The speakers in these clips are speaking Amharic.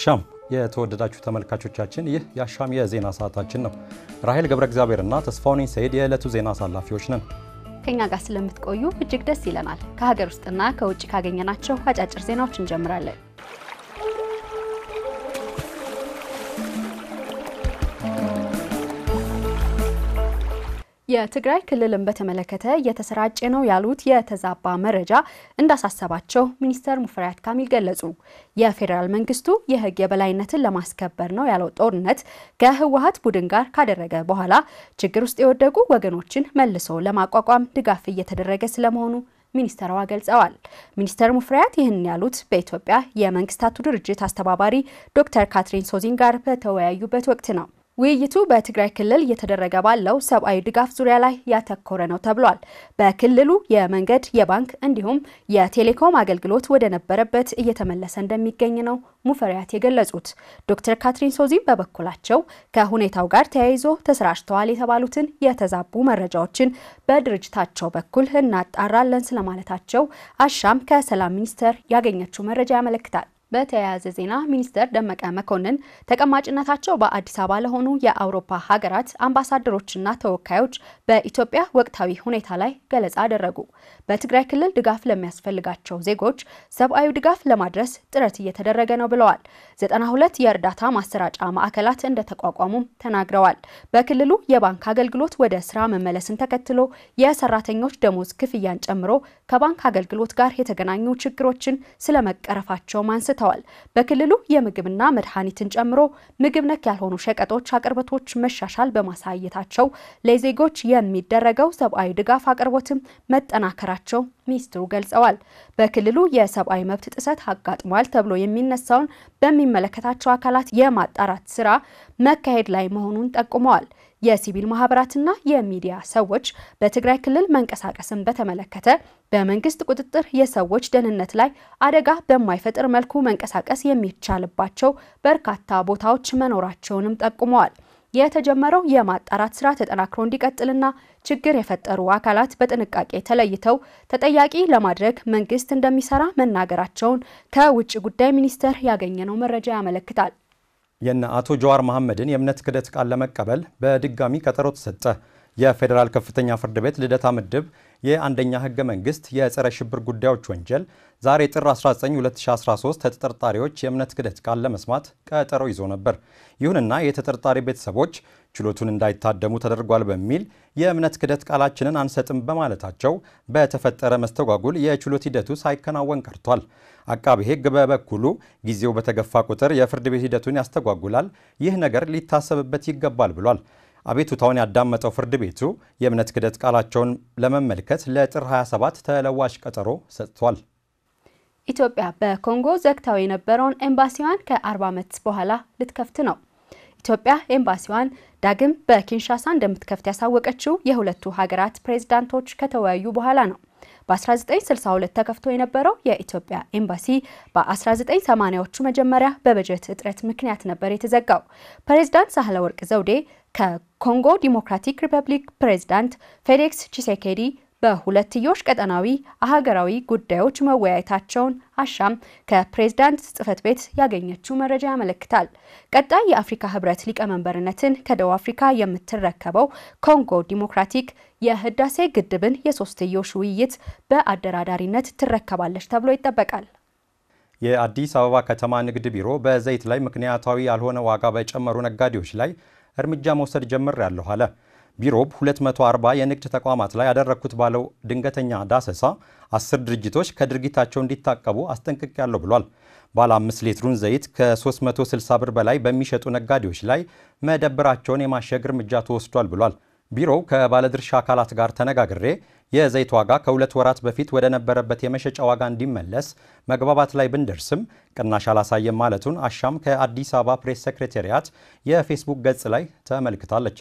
አሻም የተወደዳችሁ ተመልካቾቻችን፣ ይህ የአሻም የዜና ሰዓታችን ነው። ራሄል ገብረ እግዚአብሔርና ተስፋውኔ ሰይድ የዕለቱ ዜና አሳላፊዎች ነን። ከኛ ጋር ስለምትቆዩ እጅግ ደስ ይለናል። ከሀገር ውስጥና ከውጭ ካገኘናቸው አጫጭር ዜናዎች እንጀምራለን። የትግራይ ክልልን በተመለከተ እየተሰራጨ ነው ያሉት የተዛባ መረጃ እንዳሳሰባቸው ሚኒስተር ሙፈሪያት ካሚል ገለጹ። የፌዴራል መንግስቱ የሕግ የበላይነትን ለማስከበር ነው ያለው ጦርነት ከህወሀት ቡድን ጋር ካደረገ በኋላ ችግር ውስጥ የወደቁ ወገኖችን መልሶ ለማቋቋም ድጋፍ እየተደረገ ስለመሆኑ ሚኒስተሯ ገልጸዋል። ሚኒስተር ሙፈሪያት ይህን ያሉት በኢትዮጵያ የመንግስታቱ ድርጅት አስተባባሪ ዶክተር ካትሪን ሶዚን ጋር በተወያዩበት ወቅት ነው። ውይይቱ በትግራይ ክልል እየተደረገ ባለው ሰብአዊ ድጋፍ ዙሪያ ላይ ያተኮረ ነው ተብሏል። በክልሉ የመንገድ፣ የባንክ እንዲሁም የቴሌኮም አገልግሎት ወደ ነበረበት እየተመለሰ እንደሚገኝ ነው ሙፈሪያት የገለጹት። ዶክተር ካትሪን ሶዚም በበኩላቸው ከሁኔታው ጋር ተያይዞ ተሰራጭተዋል የተባሉትን የተዛቡ መረጃዎችን በድርጅታቸው በኩል እናጣራለን ስለማለታቸው አሻም ከሰላም ሚኒስቴር ያገኘችው መረጃ ያመለክታል። በተያያዘ ዜና ሚኒስተር ደመቀ መኮንን ተቀማጭነታቸው በአዲስ አበባ ለሆኑ የአውሮፓ ሀገራት አምባሳደሮችና ተወካዮች በኢትዮጵያ ወቅታዊ ሁኔታ ላይ ገለጻ አደረጉ። በትግራይ ክልል ድጋፍ ለሚያስፈልጋቸው ዜጎች ሰብአዊ ድጋፍ ለማድረስ ጥረት እየተደረገ ነው ብለዋል። 92 የእርዳታ ማሰራጫ ማዕከላት እንደተቋቋሙም ተናግረዋል። በክልሉ የባንክ አገልግሎት ወደ ስራ መመለስን ተከትሎ የሰራተኞች ደሞዝ ክፍያን ጨምሮ ከባንክ አገልግሎት ጋር የተገናኙ ችግሮችን ስለመቀረፋቸው አንስተዋል ተሰጥተዋል። በክልሉ የምግብና መድኃኒትን ጨምሮ ምግብ ነክ ያልሆኑ ሸቀጦች አቅርቦቶች መሻሻል በማሳየታቸው ለዜጎች የሚደረገው ሰብአዊ ድጋፍ አቅርቦትም መጠናከራቸው ሚኒስትሩ ገልጸዋል። በክልሉ የሰብአዊ መብት ጥሰት አጋጥሟል ተብሎ የሚነሳውን በሚመለከታቸው አካላት የማጣራት ስራ መካሄድ ላይ መሆኑን ጠቁመዋል። የሲቪል ማህበራትና የሚዲያ ሰዎች በትግራይ ክልል መንቀሳቀስን በተመለከተ በመንግስት ቁጥጥር የሰዎች ደህንነት ላይ አደጋ በማይፈጥር መልኩ መንቀሳቀስ የሚቻልባቸው በርካታ ቦታዎች መኖራቸውንም ጠቁመዋል። የተጀመረው የማጣራት ስራ ተጠናክሮ እንዲቀጥልና ችግር የፈጠሩ አካላት በጥንቃቄ ተለይተው ተጠያቂ ለማድረግ መንግስት እንደሚሰራ መናገራቸውን ከውጭ ጉዳይ ሚኒስቴር ያገኘነው መረጃ ያመለክታል። የነ አቶ ጀዋር መሐመድን የእምነት ክህደት ቃል ለመቀበል በድጋሚ ቀጠሮ ተሰጠ። የፌዴራል ከፍተኛ ፍርድ ቤት ልደታ ምድብ የአንደኛ ህገ መንግስት የጸረ ሽብር ጉዳዮች ወንጀል ዛሬ ጥር 19 2013 ተጠርጣሪዎች የእምነት ክህደት ቃል ለመስማት ቀጠሮ ይዞ ነበር። ይሁንና የተጠርጣሪ ቤተሰቦች ችሎቱን እንዳይታደሙ ተደርጓል በሚል የእምነት ክህደት ቃላችንን አንሰጥም በማለታቸው በተፈጠረ መስተጓጉል የችሎት ሂደቱ ሳይከናወን ቀርቷል። አቃቤ ሕግ በበኩሉ ጊዜው በተገፋ ቁጥር የፍርድ ቤት ሂደቱን ያስተጓጉላል፣ ይህ ነገር ሊታሰብበት ይገባል ብሏል። አቤቱታውን ያዳመጠው ፍርድ ቤቱ የእምነት ክህደት ቃላቸውን ለመመልከት ለጥር 27 ተለዋጭ ቀጠሮ ሰጥቷል። ኢትዮጵያ በኮንጎ ዘግታው የነበረውን ኤምባሲዋን ከ40 ዓመት በኋላ ልትከፍት ነው። ኢትዮጵያ ኤምባሲዋን ዳግም በኪንሻሳ እንደምትከፍት ያሳወቀችው የሁለቱ ሀገራት ፕሬዝዳንቶች ከተወያዩ በኋላ ነው። በ1962 ተከፍቶ የነበረው የኢትዮጵያ ኤምባሲ በ1980ዎቹ መጀመሪያ በበጀት እጥረት ምክንያት ነበር የተዘጋው። ፕሬዝዳንት ሳህለወርቅ ዘውዴ ከኮንጎ ዲሞክራቲክ ሪፐብሊክ ፕሬዝዳንት ፌሊክስ ቺሴኬዲ በሁለትዮሽ ቀጠናዊ ሀገራዊ ጉዳዮች መወያየታቸውን አሻም ከፕሬዝዳንት ጽህፈት ቤት ያገኘችው መረጃ ያመለክታል። ቀጣይ የአፍሪካ ህብረት ሊቀመንበርነትን ከደቡብ አፍሪካ የምትረከበው ኮንጎ ዲሞክራቲክ የህዳሴ ግድብን የሶስትዮሽ ውይይት በአደራዳሪነት ትረከባለች ተብሎ ይጠበቃል። የአዲስ አበባ ከተማ ንግድ ቢሮ በዘይት ላይ ምክንያታዊ ያልሆነ ዋጋ በጨመሩ ነጋዴዎች ላይ እርምጃ መውሰድ ጀምሬያለሁ አለ። ቢሮው 240 የንግድ ተቋማት ላይ ያደረግኩት ባለው ድንገተኛ ዳሰሳ አስር ድርጅቶች ከድርጊታቸው እንዲታቀቡ አስጠንቅቄያለሁ ብሏል። ባለ 5 ሊትሩን ዘይት ከ360 ብር በላይ በሚሸጡ ነጋዴዎች ላይ መደብራቸውን የማሸግ እርምጃ ተወስዷል ብሏል። ቢሮው ከባለድርሻ አካላት ጋር ተነጋግሬ የዘይት ዋጋ ከሁለት ወራት በፊት ወደ ነበረበት የመሸጫ ዋጋ እንዲመለስ መግባባት ላይ ብንደርስም ቅናሽ አላሳየም ማለቱን አሻም ከአዲስ አበባ ፕሬስ ሴክሬታሪያት የፌስቡክ ገጽ ላይ ተመልክታለች።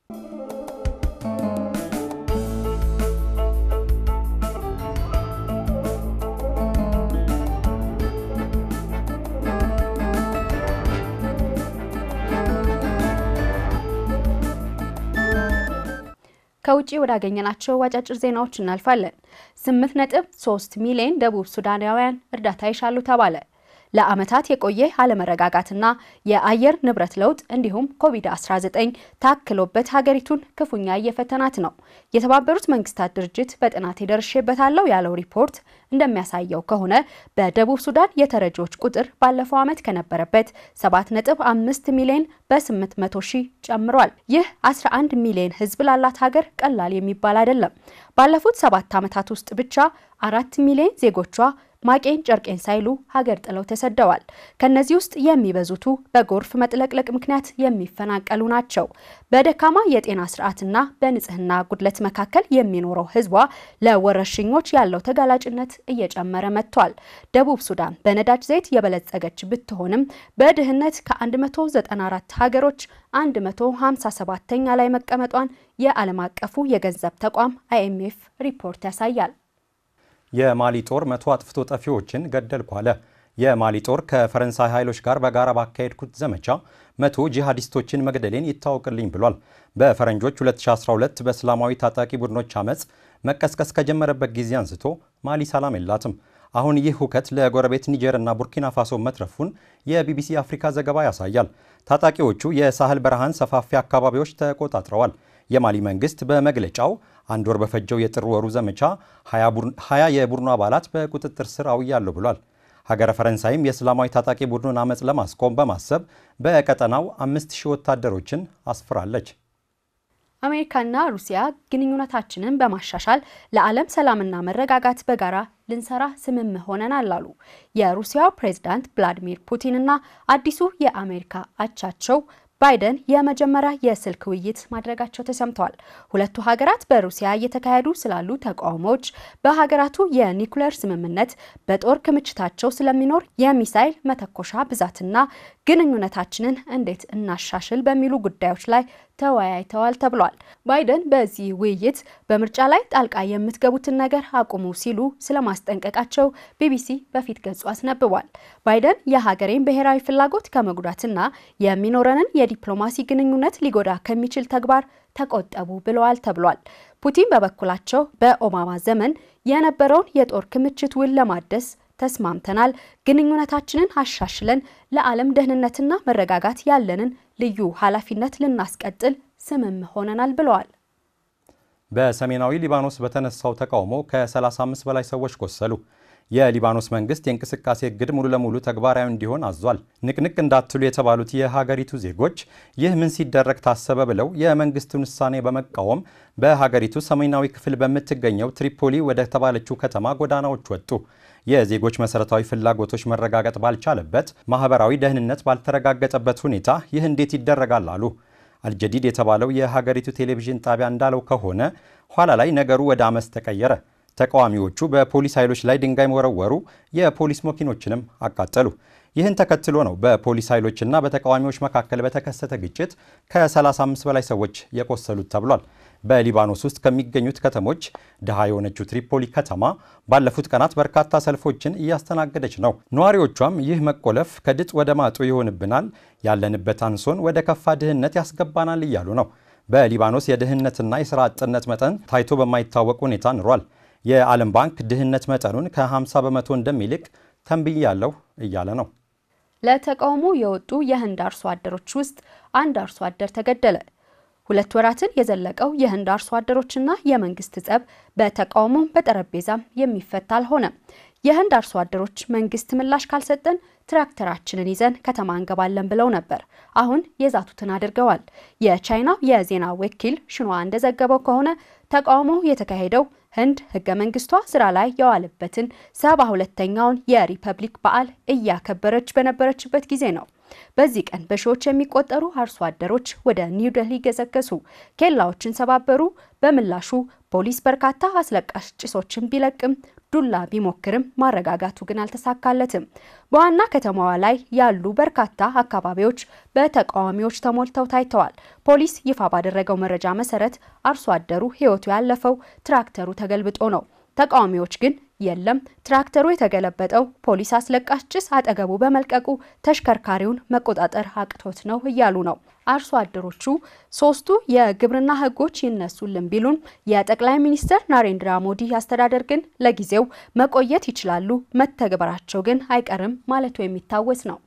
ከውጭ ወዳገኘናቸው አጫጭር ዜናዎች እናልፋለን። 8.3 ሚሊዮን ደቡብ ሱዳናውያን እርዳታ ይሻሉ ተባለ። ለዓመታት የቆየ አለመረጋጋትና የአየር ንብረት ለውጥ እንዲሁም ኮቪድ-19 ታክሎበት ሀገሪቱን ክፉኛ እየፈተናት ነው። የተባበሩት መንግስታት ድርጅት በጥናት የደርሼበታለሁ ያለው ሪፖርት እንደሚያሳየው ከሆነ በደቡብ ሱዳን የተረጂዎች ቁጥር ባለፈው ዓመት ከነበረበት 7.5 ሚሊዮን በ800 ሺህ ጨምሯል። ይህ 11 ሚሊዮን ህዝብ ላላት ሀገር ቀላል የሚባል አይደለም። ባለፉት ሰባት ዓመታት ውስጥ ብቻ አራት ሚሊዮን ዜጎቿ ማቄን ጨርቄን ሳይሉ ሀገር ጥለው ተሰደዋል። ከነዚህ ውስጥ የሚበዙቱ በጎርፍ መጥለቅለቅ ምክንያት የሚፈናቀሉ ናቸው። በደካማ የጤና ስርዓትና በንጽህና ጉድለት መካከል የሚኖረው ህዝቧ ለወረርሽኞች ያለው ተጋላጭነት እየጨመረ መጥቷል። ደቡብ ሱዳን በነዳጅ ዘይት የበለጸገች ብትሆንም በድህነት ከ194 ሀገሮች 157ኛ ላይ መቀመጧን የዓለም አቀፉ የገንዘብ ተቋም አይኤምኤፍ ሪፖርት ያሳያል። የማሊ ጦር መቶ አጥፍቶ ጠፊዎችን ገደልኩ አለ። የማሊ ጦር ከፈረንሳይ ኃይሎች ጋር በጋራ ባካሄድኩት ዘመቻ መቶ ጂሃዲስቶችን መግደሌን ይታወቅልኝ ብሏል። በፈረንጆች 2012 በእስላማዊ ታጣቂ ቡድኖች አመፅ መቀስቀስ ከጀመረበት ጊዜ አንስቶ ማሊ ሰላም የላትም። አሁን ይህ ሁከት ለጎረቤት ኒጀርና ቡርኪና ፋሶ መትረፉን የቢቢሲ አፍሪካ ዘገባ ያሳያል። ታጣቂዎቹ የሳህል በረሃን ሰፋፊ አካባቢዎች ተቆጣጥረዋል። የማሊ መንግስት በመግለጫው አንድ ወር በፈጀው የጥር ወሩ ዘመቻ ሀያ የቡድኑ አባላት በቁጥጥር ስር አውያለሁ ብሏል። ሀገረ ፈረንሳይም የእስላማዊ ታጣቂ ቡድኑን አመፅ ለማስቆም በማሰብ በቀጠናው አምስት ሺህ ወታደሮችን አስፍራለች። አሜሪካና ሩሲያ ግንኙነታችንን በማሻሻል ለዓለም ሰላምና መረጋጋት በጋራ ልንሰራ ስምም ሆነናል አሉ የሩሲያው ፕሬዝዳንት ቭላዲሚር ፑቲንና አዲሱ የአሜሪካ አቻቸው ባይደን የመጀመሪያ የስልክ ውይይት ማድረጋቸው ተሰምተዋል። ሁለቱ ሀገራት በሩሲያ እየተካሄዱ ስላሉ ተቃውሞዎች፣ በሀገራቱ የኒኩሌር ስምምነት፣ በጦር ክምችታቸው ስለሚኖር የሚሳይል መተኮሻ ብዛትና ግንኙነታችንን እንዴት እናሻሽል በሚሉ ጉዳዮች ላይ ተወያይተዋል ተብሏል። ባይደን በዚህ ውይይት በምርጫ ላይ ጣልቃ የምትገቡትን ነገር አቁሙ ሲሉ ስለማስጠንቀቃቸው ቢቢሲ በፊት ገጹ አስነብቧል። ባይደን የሀገሬን ብሔራዊ ፍላጎት ከመጉዳትና የሚኖረንን የዲፕሎማሲ ግንኙነት ሊጎዳ ከሚችል ተግባር ተቆጠቡ ብለዋል ተብሏል። ፑቲን በበኩላቸው በኦባማ ዘመን የነበረውን የጦር ክምችት ውል ለማደስ ተስማምተናል፣ ግንኙነታችንን አሻሽለን ለዓለም ደህንነትና መረጋጋት ያለንን ልዩ ኃላፊነት ልናስቀጥል ስምም ሆነናል ብለዋል። በሰሜናዊ ሊባኖስ በተነሳው ተቃውሞ ከ35 በላይ ሰዎች ቆሰሉ። የሊባኖስ መንግስት የእንቅስቃሴ እግድ ሙሉ ለሙሉ ተግባራዊ እንዲሆን አዟል። ንቅንቅ እንዳትሉ የተባሉት የሀገሪቱ ዜጎች ይህ ምን ሲደረግ ታሰበ ብለው የመንግስቱን ውሳኔ በመቃወም በሀገሪቱ ሰሜናዊ ክፍል በምትገኘው ትሪፖሊ ወደ ተባለችው ከተማ ጎዳናዎች ወጡ። የዜጎች መሰረታዊ ፍላጎቶች መረጋገጥ ባልቻለበት፣ ማህበራዊ ደህንነት ባልተረጋገጠበት ሁኔታ ይህ እንዴት ይደረጋል አሉ። አልጀዲድ የተባለው የሀገሪቱ ቴሌቪዥን ጣቢያ እንዳለው ከሆነ ኋላ ላይ ነገሩ ወደ አመፅ ተቀየረ። ተቃዋሚዎቹ በፖሊስ ኃይሎች ላይ ድንጋይ ወረወሩ፣ የፖሊስ መኪኖችንም አቃጠሉ። ይህን ተከትሎ ነው በፖሊስ ኃይሎችና በተቃዋሚዎች መካከል በተከሰተ ግጭት ከ35 በላይ ሰዎች የቆሰሉት ተብሏል። በሊባኖስ ውስጥ ከሚገኙት ከተሞች ድሃ የሆነችው ትሪፖሊ ከተማ ባለፉት ቀናት በርካታ ሰልፎችን እያስተናገደች ነው። ነዋሪዎቿም ይህ መቆለፍ ከድጥ ወደ ማጡ ይሆንብናል፣ ያለንበት አንሶን ወደ ከፋ ድህነት ያስገባናል እያሉ ነው። በሊባኖስ የድህነትና የሥራ አጥነት መጠን ታይቶ በማይታወቅ ሁኔታ ኑሯል። የዓለም ባንክ ድህነት መጠኑን ከ50 በመቶ እንደሚልቅ ተንብያለሁ እያለ ነው። ለተቃውሞ የወጡ የህንድ አርሶ አደሮች ውስጥ አንድ አርሶ አደር ተገደለ። ሁለት ወራትን የዘለቀው የህንድ አርሶ አደሮችና የመንግስት ጸብ በተቃውሞም በጠረጴዛም የሚፈታ አልሆነም። የህንድ አርሶ አደሮች መንግስት ምላሽ ካልሰጠን ትራክተራችንን ይዘን ከተማ እንገባለን ብለው ነበር። አሁን የዛቱትን አድርገዋል። የቻይናው የዜና ወኪል ሽንዋ እንደዘገበው ከሆነ ተቃውሞው የተካሄደው ህንድ ህገ መንግስቷ ስራ ላይ የዋለበትን ሰባ ሁለተኛውን የሪፐብሊክ በዓል እያከበረች በነበረችበት ጊዜ ነው። በዚህ ቀን በሺዎች የሚቆጠሩ አርሶ አደሮች ወደ ኒው ደልሂ ገሰገሱ፣ ኬላዎችን ሰባበሩ። በምላሹ ፖሊስ በርካታ አስለቃሽ ጭሶችን ቢለቅም ዱላ ቢሞክርም ማረጋጋቱ ግን አልተሳካለትም። በዋና ከተማዋ ላይ ያሉ በርካታ አካባቢዎች በተቃዋሚዎች ተሞልተው ታይተዋል። ፖሊስ ይፋ ባደረገው መረጃ መሰረት አርሶ አደሩ ህይወቱ ያለፈው ትራክተሩ ተገልብጦ ነው። ተቃዋሚዎች ግን የለም ትራክተሩ የተገለበጠው ፖሊስ አስለቃሽ ጭስ አጠገቡ በመልቀቁ ተሽከርካሪውን መቆጣጠር አቅቶት ነው እያሉ ነው። አርሶ አደሮቹ ሶስቱ የግብርና ሕጎች ይነሱልን ቢሉን የጠቅላይ ሚኒስትር ናሬንድራ ሞዲ አስተዳደር ግን ለጊዜው መቆየት ይችላሉ፣ መተግበራቸው ግን አይቀርም ማለቱ የሚታወስ ነው።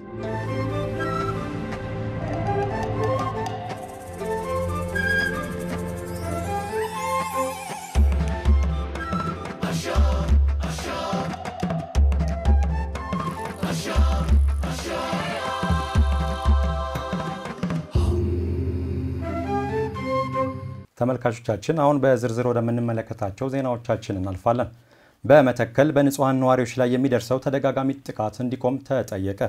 ተመልካቾቻችን አሁን በዝርዝር ወደምንመለከታቸው ዜናዎቻችን እናልፋለን። በመተከል በንጹሐን ነዋሪዎች ላይ የሚደርሰው ተደጋጋሚ ጥቃት እንዲቆም ተጠየቀ።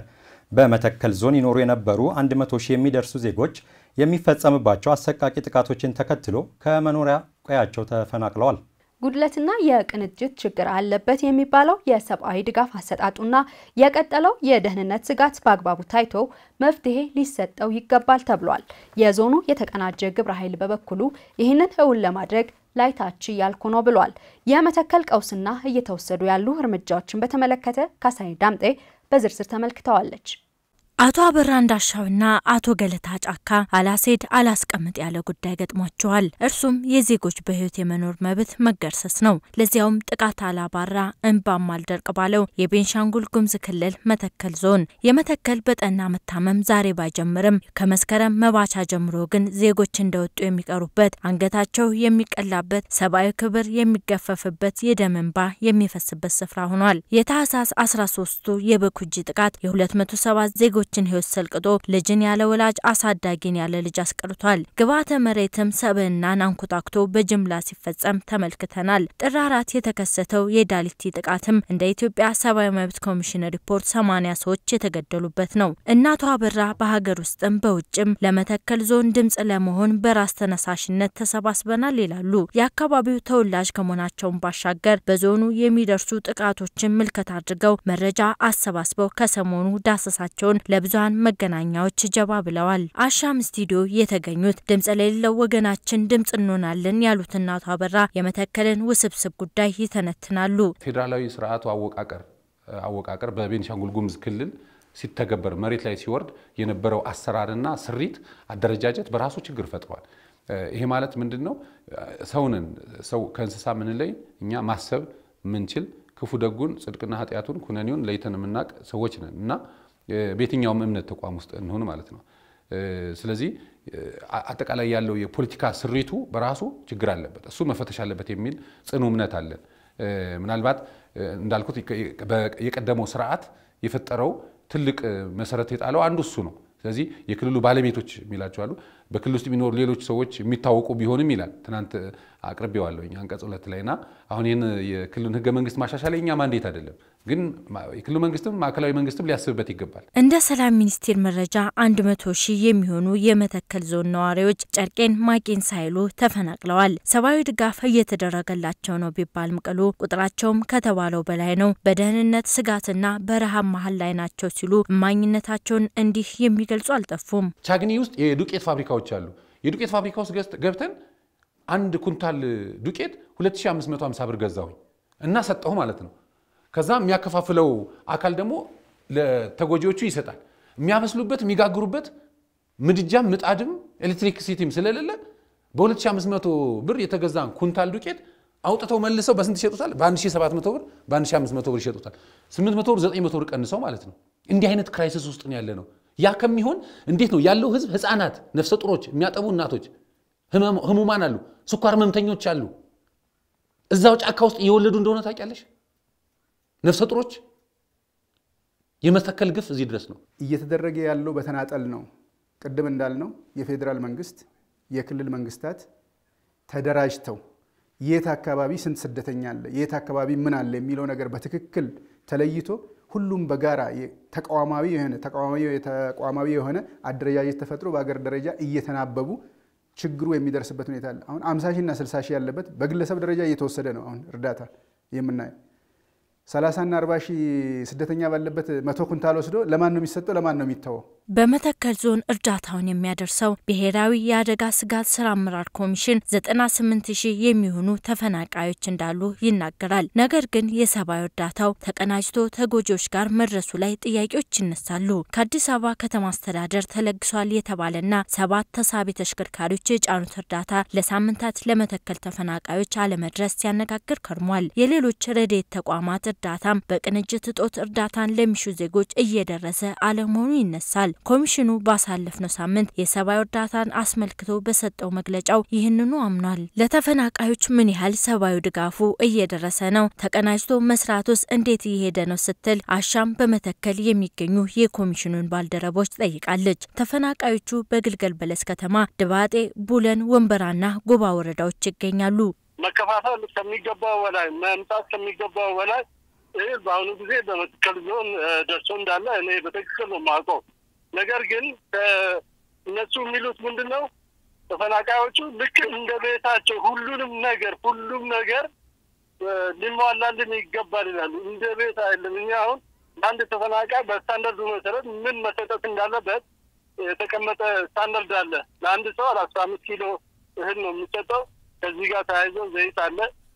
በመተከል ዞን ይኖሩ የነበሩ 100 ሺህ የሚደርሱ ዜጎች የሚፈጸምባቸው አሰቃቂ ጥቃቶችን ተከትሎ ከመኖሪያ ቀያቸው ተፈናቅለዋል። ጉድለትና የቅንጅት ችግር አለበት የሚባለው የሰብአዊ ድጋፍ አሰጣጡና የቀጠለው የደህንነት ስጋት በአግባቡ ታይቶ መፍትሄ ሊሰጠው ይገባል ተብሏል። የዞኑ የተቀናጀ ግብረ ኃይል በበኩሉ ይህንን እውን ለማድረግ ላይታች እያልኩ ነው ብሏል። የመተከል ቀውስና እየተወሰዱ ያሉ እርምጃዎችን በተመለከተ ካሳይ ዳምጤ በዝርዝር ተመልክተዋለች። አቶ አበራ እንዳሻውና አቶ ገለታ ጫካ አላሴድ አላስቀምጥ ያለ ጉዳይ ገጥሟቸዋል። እርሱም የዜጎች በሕይወት የመኖር መብት መገርሰስ ነው። ለዚያውም ጥቃት አላባራ እንባም አልደርቅ ባለው የቤንሻንጉል ጉሙዝ ክልል መተከል ዞን የመተከል በጠና መታመም ዛሬ ባይጀምርም ከመስከረም መባቻ ጀምሮ ግን ዜጎች እንደወጡ የሚቀሩበት፣ አንገታቸው የሚቀላበት፣ ሰብአዊ ክብር የሚገፈፍበት፣ የደም እንባ የሚፈስበት ስፍራ ሆኗል። የታህሳስ 13ቱ የበኩጂ ጥቃት የ207 ዜጎች ሰዎችን ህይወት ሰልቅጦ ልጅን ያለ ወላጅ አሳዳጊን ያለ ልጅ አስቀርቷል። ግብዓተ መሬትም ሰብዕናን አንኮታክቶ በጅምላ ሲፈጸም ተመልክተናል። ጥር አራት የተከሰተው የዳሊቲ ጥቃትም እንደ ኢትዮጵያ ሰብአዊ መብት ኮሚሽን ሪፖርት ሰማኒያ ሰዎች የተገደሉበት ነው። እናቷ አበራ በሀገር ውስጥም በውጭም ለመተከል ዞን ድምጽ ለመሆን በራስ ተነሳሽነት ተሰባስበናል ይላሉ። የአካባቢው ተወላጅ ከመሆናቸውን ባሻገር በዞኑ የሚደርሱ ጥቃቶችን ምልከት አድርገው መረጃ አሰባስበው ከሰሞኑ ዳሰሳቸውን ለብዙሀን መገናኛዎች ጀባ ብለዋል። አሻም ስቱዲዮ የተገኙት ድምጽ ለሌለው ወገናችን ድምጽ እንሆናለን ያሉት እናቱ አበራ የመተከልን ውስብስብ ጉዳይ ይተነትናሉ። ፌዴራላዊ ስርዓቱ አወቃቀር አወቃቀር በቤኒሻንጉል ጉሙዝ ክልል ሲተገበር መሬት ላይ ሲወርድ የነበረው አሰራርና ስሪት አደረጃጀት በራሱ ችግር ፈጥሯል። ይሄ ማለት ምንድን ነው? ሰውንን ሰው ከእንስሳ ምንለይ እኛ ማሰብ ምንችል ክፉ ደጉን፣ ጽድቅና ኃጢአቱን፣ ኩነኔውን ለይተን የምናውቅ ሰዎች ነን እና በየትኛውም እምነት ተቋም ውስጥ እንሆን ማለት ነው። ስለዚህ አጠቃላይ ያለው የፖለቲካ ስሪቱ በራሱ ችግር አለበት፣ እሱ መፈተሽ አለበት የሚል ጽኑ እምነት አለን። ምናልባት እንዳልኩት የቀደመው ስርዓት የፈጠረው ትልቅ መሰረት የጣለው አንዱ እሱ ነው። ስለዚህ የክልሉ ባለቤቶች የሚላቸው አሉ። በክልል ውስጥ የሚኖሩ ሌሎች ሰዎች የሚታወቁ ቢሆንም ይላል። ትናንት አቅርቤዋለሁ አንቀጽ ሁለት ላይና አሁን ይህን የክልሉን ህገ መንግስት ማሻሻል የኛ ማንዴት አይደለም፣ ግን የክልሉ መንግስትም ማዕከላዊ መንግስትም ሊያስብበት ይገባል። እንደ ሰላም ሚኒስቴር መረጃ አንድ መቶ ሺህ የሚሆኑ የመተከል ዞን ነዋሪዎች ጨርቄን ማቄን ሳይሉ ተፈናቅለዋል። ሰብአዊ ድጋፍ እየተደረገላቸው ነው ቢባልም ቅሉ ቁጥራቸውም ከተባለው በላይ ነው። በደህንነት ስጋትና በረሃብ መሀል ላይ ናቸው ሲሉ እማኝነታቸውን እንዲህ የሚገልጹ አልጠፉም። ቻግኒ ውስጥ የዱቄት ፋብሪካዎች አሉ። የዱቄት ፋብሪካ ውስጥ ገብተን አንድ ኩንታል ዱቄት 2550 ብር ገዛሁኝ እና ሰጠሁ ማለት ነው። ከዛ የሚያከፋፍለው አካል ደግሞ ለተጎጂዎቹ ይሰጣል። የሚያበስሉበት የሚጋግሩበት ምድጃም ምጣድም ኤሌክትሪክ ሲቲም ስለሌለ በ2500 ብር የተገዛ ኩንታል ዱቄት አውጥተው መልሰው በስንት ይሸጡታል? በ1700 ብር፣ በ1500 ብር ይሸጡታል። 800 ብር፣ 900 ብር ቀንሰው ማለት ነው። እንዲህ አይነት ክራይሲስ ውስጥ ነው ያለ ነው። ያ ከሚሆን እንዴት ነው ያለው ህዝብ፣ ህፃናት፣ ነፍሰ ጡሮች፣ የሚያጠቡ እናቶች፣ ህሙማን አሉ፣ ስኳር ህመምተኞች አሉ። እዛው ጫካ ውስጥ እየወለዱ እንደሆነ ታውቂያለሽ። ነፍሰ ጡሮች የመተከል ግፍ እዚህ ድረስ ነው እየተደረገ ያለው። በተናጠል ነው። ቅድም እንዳልነው የፌዴራል መንግስት፣ የክልል መንግስታት ተደራጅተው የት አካባቢ ስንት ስደተኛ አለ፣ የት አካባቢ ምን አለ የሚለው ነገር በትክክል ተለይቶ ሁሉም በጋራ ተቋማዊ የሆነ ተቋማዊ የሆነ አደረጃጀት ተፈጥሮ በሀገር ደረጃ እየተናበቡ ችግሩ የሚደርስበት ሁኔታ አለ። አሁን 50 ሺህ እና 60 ሺህ ያለበት በግለሰብ ደረጃ እየተወሰደ ነው። አሁን እርዳታ የምናየው ሰላሳና አርባ ሺህ ስደተኛ ባለበት መቶ ኩንታል ወስዶ ለማን ነው የሚሰጠው? ለማን ነው የሚተወው? በመተከል ዞን እርዳታውን የሚያደርሰው ብሔራዊ የአደጋ ስጋት ስራ አመራር ኮሚሽን 98 ሺህ የሚሆኑ ተፈናቃዮች እንዳሉ ይናገራል። ነገር ግን የሰብአዊ እርዳታው ተቀናጅቶ ተጎጂዎች ጋር መድረሱ ላይ ጥያቄዎች ይነሳሉ። ከአዲስ አበባ ከተማ አስተዳደር ተለግሷል የተባለና ሰባት ተሳቢ ተሽከርካሪዎች የጫኑት እርዳታ ለሳምንታት ለመተከል ተፈናቃዮች አለመድረስ ሲያነጋግር ከርሟል። የሌሎች ረድኤት ተቋማት እርዳታም በቅንጅት እጦት እርዳታን ለሚሹ ዜጎች እየደረሰ አለመሆኑ ይነሳል። ኮሚሽኑ ባሳለፍነው ሳምንት የሰብአዊ እርዳታን አስመልክቶ በሰጠው መግለጫው ይህንኑ አምኗል። ለተፈናቃዮች ምን ያህል ሰብአዊ ድጋፉ እየደረሰ ነው? ተቀናጅቶ መስራቱስ እንዴት እየሄደ ነው? ስትል አሻም በመተከል የሚገኙ የኮሚሽኑን ባልደረቦች ጠይቃለች። ተፈናቃዮቹ በግልገል በለስ ከተማ፣ ድባጤ፣ ቡለን፣ ወንበራና ጎባ ወረዳዎች ይገኛሉ። መከፋፈል ከሚገባው በላይ መምጣት ከሚገባው በላይ ይህ በአሁኑ ጊዜ በመተከል ዞን ደርሶ እንዳለ እኔ በትክክል ነው የማውቀው። ነገር ግን እነሱ የሚሉት ምንድን ነው? ተፈናቃዮቹ ልክ እንደ ቤታቸው ሁሉንም ነገር ሁሉም ነገር ሊሟላልን ይገባል ይላሉ። እንደ ቤት አይደለም። እኛ አሁን ለአንድ ተፈናቃይ በስታንዳርዱ መሰረት ምን መሰጠት እንዳለበት የተቀመጠ ስታንዳርድ አለ። ለአንድ ሰው አስራ አምስት ኪሎ እህል ነው የሚሰጠው። ከዚህ ጋር ተያይዞ ዘይት አለ።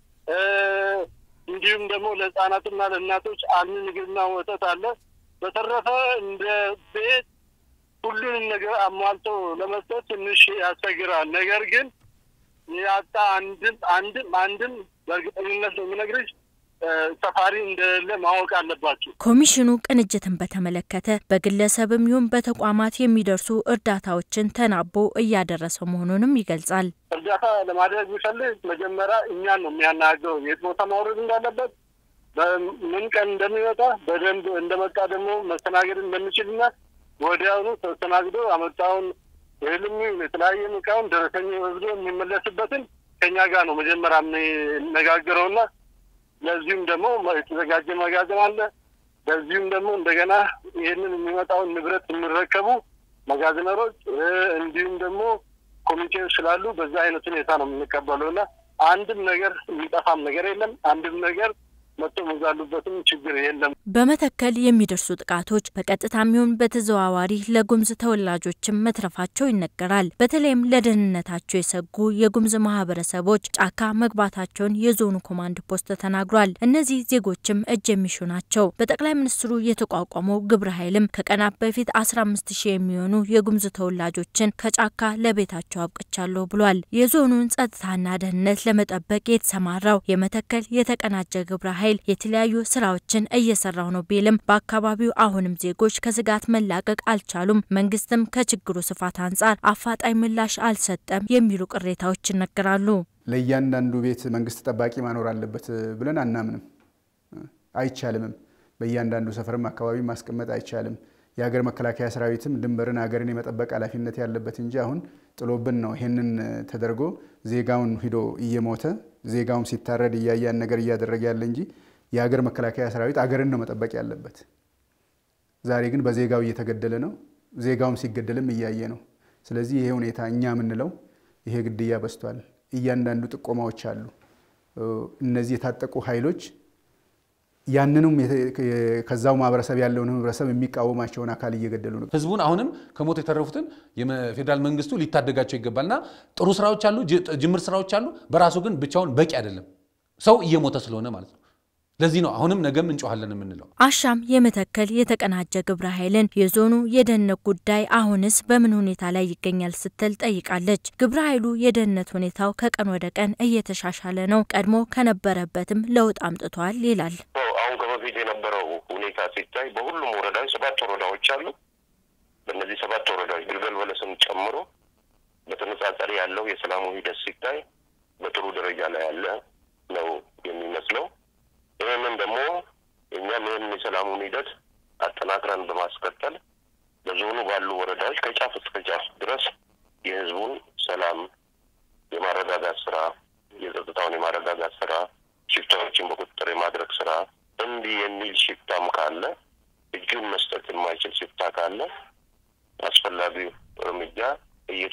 እንዲሁም ደግሞ ለህፃናትና ለእናቶች አልሚ ምግብና ወተት አለ። በተረፈ እንደ ቤት ሁሉንም ነገር አሟልቶ ለመስጠት ትንሽ ያስቸግራል። ነገር ግን ያጣ አንድም አንድም አንድም በእርግጠኝነት ነው የምነግርሽ ሰፋሪ እንደሌለ ማወቅ አለባቸው። ኮሚሽኑ ቅንጅትን በተመለከተ በግለሰብም ይሁን በተቋማት የሚደርሱ እርዳታዎችን ተናቦ እያደረሰ መሆኑንም ይገልጻል። እርዳታ ለማድረግ ቢፈልግ መጀመሪያ እኛን ነው የሚያናገረው የት ቦታ ማውረድ እንዳለበት በምን ቀን እንደሚመጣ በደንብ እንደመጣ ደግሞ መስተናገድ እንደሚችልና ወዲያውኑ ተስተናግዶ አመጣውን እህልም የተለያየ እቃውን ደረሰኝ ወስዶ የሚመለስበትን ከኛ ጋር ነው መጀመሪያ የሚነጋገረውና ለዚሁም ደግሞ የተዘጋጀ መጋዘን አለ። ለዚሁም ደግሞ እንደገና ይህንን የሚመጣውን ንብረት የሚረከቡ መጋዘነሮች እንዲሁም ደግሞ ኮሚቴዎች ስላሉ በዛ አይነት ሁኔታ ነው የምንቀበለው እና አንድም ነገር የሚጠፋም ነገር የለም። አንድም ነገር መጥቶ መዛሉበትም ችግር የለም። በመተከል የሚደርሱ ጥቃቶች በቀጥታም ይሁን በተዘዋዋሪ ለጉምዝ ተወላጆችም መትረፋቸው ይነገራል። በተለይም ለደህንነታቸው የሰጉ የጉምዝ ማህበረሰቦች ጫካ መግባታቸውን የዞኑ ኮማንድ ፖስት ተናግሯል። እነዚህ ዜጎችም እጅ የሚሹ ናቸው። በጠቅላይ ሚኒስትሩ የተቋቋመው ግብረ ኃይልም ከቀናት በፊት አስራ አምስት ሺህ የሚሆኑ የጉምዝ ተወላጆችን ከጫካ ለቤታቸው አብቅቻለሁ ብሏል። የዞኑን ጸጥታና ደህንነት ለመጠበቅ የተሰማራው የመተከል የተቀናጀ ግብረ ኃይል የተለያዩ ስራዎችን እየሰራው ነው ቢልም በአካባቢው አሁንም ዜጎች ከስጋት መላቀቅ አልቻሉም፣ መንግስትም ከችግሩ ስፋት አንጻር አፋጣኝ ምላሽ አልሰጠም የሚሉ ቅሬታዎች ይነገራሉ። ለእያንዳንዱ ቤት መንግስት ጠባቂ ማኖር አለበት ብለን አናምንም፣ አይቻልምም። በእያንዳንዱ ሰፈርም አካባቢ ማስቀመጥ አይቻልም። የሀገር መከላከያ ሰራዊትም ድንበርን ሀገርን የመጠበቅ ኃላፊነት ያለበት እንጂ አሁን ጥሎብን ነው ይሄንን ተደርጎ ዜጋውን ሂዶ እየሞተ ዜጋውም ሲታረድ እያያን ነገር እያደረገ ያለ እንጂ የሀገር መከላከያ ሰራዊት አገርን ነው መጠበቅ ያለበት። ዛሬ ግን በዜጋው እየተገደለ ነው። ዜጋውም ሲገደልም እያየ ነው። ስለዚህ ይሄ ሁኔታ እኛ የምንለው ይሄ ግድያ በዝቷል። እያንዳንዱ ጥቆማዎች አሉ። እነዚህ የታጠቁ ኃይሎች ያንንም ከዛው ማህበረሰብ ያለውን ህብረተሰብ የሚቃወማቸውን አካል እየገደሉ ነው። ህዝቡን አሁንም ከሞት የተረፉትን የፌዴራል መንግስቱ ሊታደጋቸው ይገባልና ጥሩ ስራዎች አሉ፣ ጅምር ስራዎች አሉ። በራሱ ግን ብቻውን በቂ አይደለም፣ ሰው እየሞተ ስለሆነ ማለት ነው። ለዚህ ነው አሁንም ነገም እንጮኋለን የምንለው። አሻም የመተከል የተቀናጀ ግብረ ኃይልን የዞኑ የደህንነት ጉዳይ አሁንስ በምን ሁኔታ ላይ ይገኛል ስትል ጠይቃለች። ግብረ ኃይሉ የደህንነት ሁኔታው ከቀን ወደ ቀን እየተሻሻለ ነው፣ ቀድሞ ከነበረበትም ለውጥ አምጥቷል ይላል። አሁን ከበፊት የነበረው ሁኔታ ሲታይ በሁሉም ወረዳዎች ሰባት ወረዳዎች አሉ። በእነዚህ ሰባት ወረዳዎች ግልገል በለስን ጨምሮ በተነጻጻሪ ያለው የሰላሙ ሂደት ሲታይ በጥሩ ደረጃ ላይ ያለ ነው የሚመስለው። ይህንን ደግሞ እኛም ይህንን የሰላሙን ሂደት አጠናክረን በማስቀጠል በዞኑ ባሉ ወረዳዎች ከጫፍ እስከ ጫፍ ድረስ የህዝቡን ሰላም የማረጋጋት ስራ፣ የጸጥታውን የማረጋጋት ስራ፣ ሽፍታዎችን በቁጥጥር የማድረግ ስራ እንዲህ የሚል ሽፍታም ካለ እጁን መስጠት የማይችል ሽፍታ ካለ አስፈላጊው እርምጃ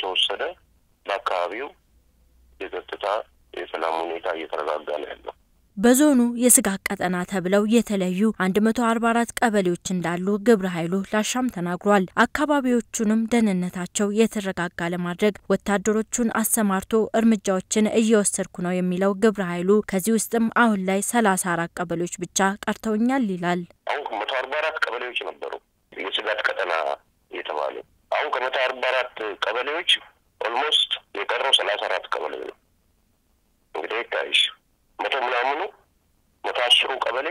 እየተወሰደ በአካባቢው የጸጥታ የሰላም ሁኔታ እየተረጋጋ ነው ያለው። በዞኑ የስጋት ቀጠና ተብለው የተለዩ 144 ቀበሌዎች እንዳሉ ግብረ ኃይሉ ላሻም ተናግሯል። አካባቢዎቹንም ደህንነታቸው የተረጋጋ ለማድረግ ወታደሮቹን አሰማርቶ እርምጃዎችን እየወሰድኩ ነው የሚለው ግብረ ኃይሉ ከዚህ ውስጥም አሁን ላይ 34 ቀበሌዎች ብቻ ቀርተውኛል ይላል። አሁን መቶ አርባ አራት ቀበሌዎች ነበሩ የስጋት ቀጠና የተባሉ አሁን ከመቶ አርባ አራት ቀበሌዎች ኦልሞስት የቀረው ሰላሳ አራት ቀበሌ ነው። እንግዲህ ይታይሽ መቶ ምናምኑ መቶ አስሩ ቀበሌ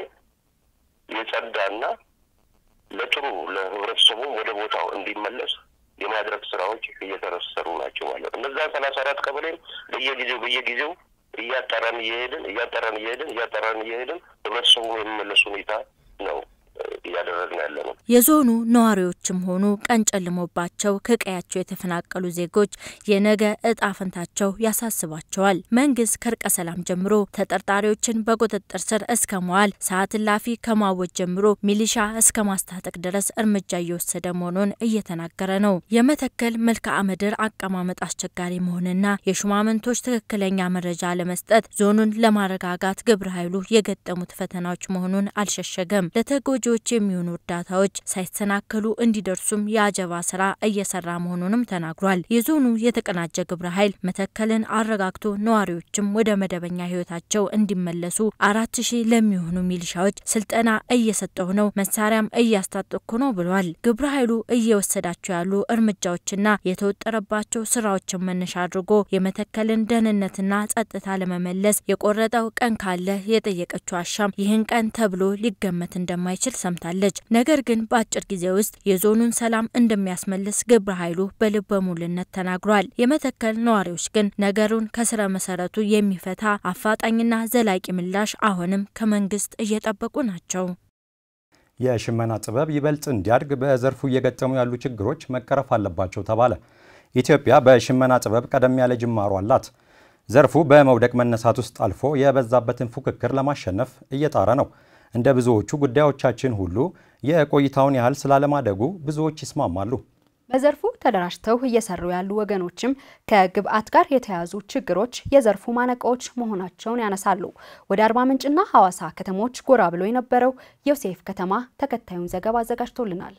የጸዳና ለጥሩ ለህብረተሰቡ ወደ ቦታው እንዲመለስ የማድረግ ስራዎች እየተሰሩ ናቸው ማለት ነው። እነዛን ሰላሳ አራት ቀበሌ በየጊዜው በየጊዜው እያጠራን እየሄድን እያጠራን እየሄድን እያጠራን እየሄድን ህብረተሰቡ የሚመለስ ሁኔታ ነው እያደረግን ያለ ነው። የዞኑ ነዋሪዎችም ሆኑ ቀን ጨልሞባቸው ከቀያቸው የተፈናቀሉ ዜጎች የነገ እጣ ፈንታቸው ያሳስባቸዋል። መንግስት ከእርቀ ሰላም ጀምሮ ተጠርጣሪዎችን በቁጥጥር ስር እስከ መዋል ሰዓት እላፊ ከማወጅ ጀምሮ ሚሊሻ እስከ ማስታጠቅ ድረስ እርምጃ እየወሰደ መሆኑን እየተናገረ ነው። የመተከል መልክዓ ምድር አቀማመጥ አስቸጋሪ መሆንና የሹማምንቶች ትክክለኛ መረጃ ለመስጠት ዞኑን ለማረጋጋት ግብረ ኃይሉ የገጠሙት ፈተናዎች መሆኑን አልሸሸገም። ለተጎጂዎች የሚሆኑ እርዳታዎች ሳይሰናከሉ እንዲደርሱም የአጀባ ስራ እየሰራ መሆኑንም ተናግሯል። የዞኑ የተቀናጀ ግብረ ኃይል መተከልን አረጋግቶ ነዋሪዎችም ወደ መደበኛ ህይወታቸው እንዲመለሱ አራት ሺህ ለሚሆኑ ሚሊሻዎች ስልጠና እየሰጠሁ ነው፣ መሳሪያም እያስታጠቅኩ ነው ብሏል። ግብረ ኃይሉ እየወሰዳቸው ያሉ እርምጃዎችና የተወጠረባቸው ስራዎችን መነሻ አድርጎ የመተከልን ደህንነትና ጸጥታ ለመመለስ የቆረጠው ቀን ካለ የጠየቀችው አሻም ይህን ቀን ተብሎ ሊገመት እንደማይችል ሰምታለች። ነገር ግን በአጭር ጊዜ ውስጥ የዞኑን ሰላም እንደሚያስመልስ ግብረ ኃይሉ በልበ ሙሉነት ተናግሯል። የመተከል ነዋሪዎች ግን ነገሩን ከስረ መሰረቱ የሚፈታ አፋጣኝና ዘላቂ ምላሽ አሁንም ከመንግስት እየጠበቁ ናቸው። የሽመና ጥበብ ይበልጥ እንዲያድግ በዘርፉ እየገጠሙ ያሉ ችግሮች መቀረፍ አለባቸው ተባለ። ኢትዮጵያ በሽመና ጥበብ ቀደም ያለ ጅማሮ አላት። ዘርፉ በመውደቅ መነሳት ውስጥ አልፎ የበዛበትን ፉክክር ለማሸነፍ እየጣረ ነው። እንደ ብዙዎቹ ጉዳዮቻችን ሁሉ የቆይታውን ያህል ስላለማደጉ ብዙዎች ይስማማሉ። በዘርፉ ተደራጅተው እየሰሩ ያሉ ወገኖችም ከግብአት ጋር የተያያዙ ችግሮች የዘርፉ ማነቆዎች መሆናቸውን ያነሳሉ። ወደ አርባ ምንጭና ሐዋሳ ከተሞች ጎራ ብሎ የነበረው ዮሴፍ ከተማ ተከታዩን ዘገባ አዘጋጅቶልናል።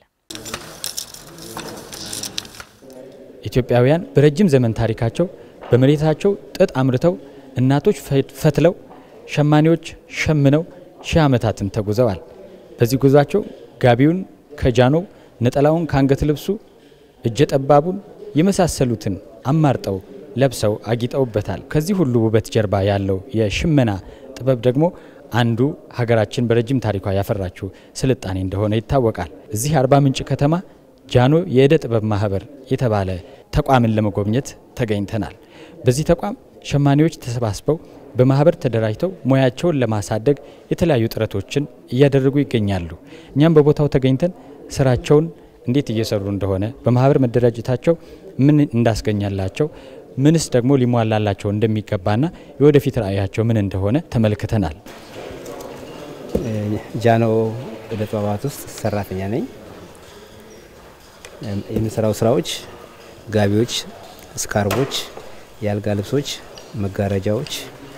ኢትዮጵያውያን በረጅም ዘመን ታሪካቸው በመሬታቸው ጥጥ አምርተው እናቶች ፈትለው ሸማኔዎች ሸምነው ሺህ ዓመታትን ተጉዘዋል። በዚህ ጉዟቸው ጋቢውን ከጃኖው ነጠላውን ከአንገት ልብሱ እጀ ጠባቡን የመሳሰሉትን አማርጠው ለብሰው አጊጠውበታል። ከዚህ ሁሉ ውበት ጀርባ ያለው የሽመና ጥበብ ደግሞ አንዱ ሀገራችን በረጅም ታሪኳ ያፈራችው ስልጣኔ እንደሆነ ይታወቃል። እዚህ አርባ ምንጭ ከተማ ጃኖ የእደ ጥበብ ማህበር የተባለ ተቋምን ለመጎብኘት ተገኝተናል። በዚህ ተቋም ሸማኔዎች ተሰባስበው በማህበር ተደራጅተው ሙያቸውን ለማሳደግ የተለያዩ ጥረቶችን እያደረጉ ይገኛሉ። እኛም በቦታው ተገኝተን ስራቸውን እንዴት እየሰሩ እንደሆነ በማህበር መደራጀታቸው ምን እንዳስገኛላቸው ምንስ ደግሞ ሊሟላላቸው እንደሚገባና የወደፊት ራዕያቸው ምን እንደሆነ ተመልክተናል። ጃኖ እደ ጥበባት ውስጥ ሰራተኛ ነኝ። የምሰራው ስራዎች ጋቢዎች፣ ስካርቦች፣ የአልጋ ልብሶች፣ መጋረጃዎች፣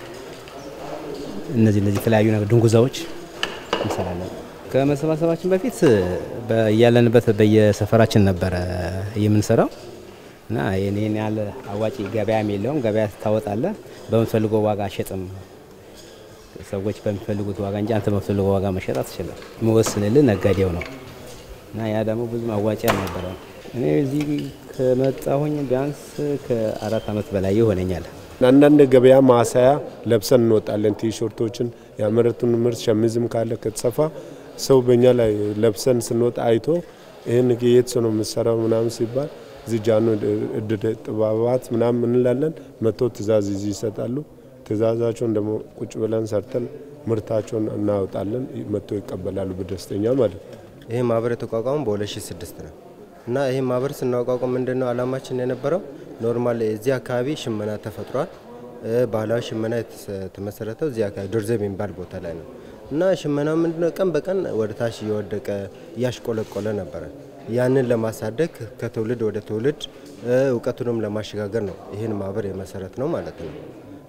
እነዚህ እነዚህ የተለያዩ ነገር ድንጉዛዎች እንሰራለን። ከመሰባሰባችን በፊት ያለንበት በየሰፈራችን ነበረ የምንሰራው እና ይህን ያህል አዋጪ ገበያም የለውም። ገበያ ታወጣለ፣ በምትፈልገው ዋጋ አሸጥም። ሰዎች በሚፈልጉት ዋጋ እንጂ አንተ በምትፈልገው ዋጋ መሸጥ አትችልም። የሚወስንልህ ነጋዴው ነው እና ያ ደግሞ ብዙም አዋጭ አልነበረ። እኔ እዚህ ከመጣሁኝ ቢያንስ ከአራት ዓመት በላይ ይሆነኛል። አንዳንድ ገበያ ማሳያ ለብሰን እንወጣለን። ቲሸርቶችን ያመረቱን ምርት ሸሚዝም ካለ ከተሰፋ ሰው በእኛ ላይ ለብሰን ስንወጣ አይቶ ይህን የት ሰው ነው የምሰራው ምናምን ሲባል እዚህ ጃኖ እደ ጥበባት ምናምን እንላለን። መጥቶ ትእዛዝ ይዘው ይሰጣሉ። ትእዛዛቸውን ደግሞ ቁጭ ብለን ሰርተን ምርታቸውን እናወጣለን። መጥቶ ይቀበላሉ በደስተኛ ማለት ነው። ይህ ማህበር የተቋቋመው በ2006 ነው እና ይህ ማህበር ስናቋቋም ምንድን ነው አላማችን የነበረው ኖርማል እዚህ አካባቢ ሽመና ተፈጥሯል። ባህላዊ ሽመና የተመሰረተው እዚህ አካባቢ ዶርዘብ የሚባል ቦታ ላይ ነው እና ሽመና ምንድነው ቀን በቀን ወደ ታች እየወደቀ እያሽቆለቆለ ነበረ። ያንን ለማሳደግ ከትውልድ ወደ ትውልድ እውቀቱንም ለማሸጋገር ነው ይህን ማህበር የመሰረት ነው ማለት ነው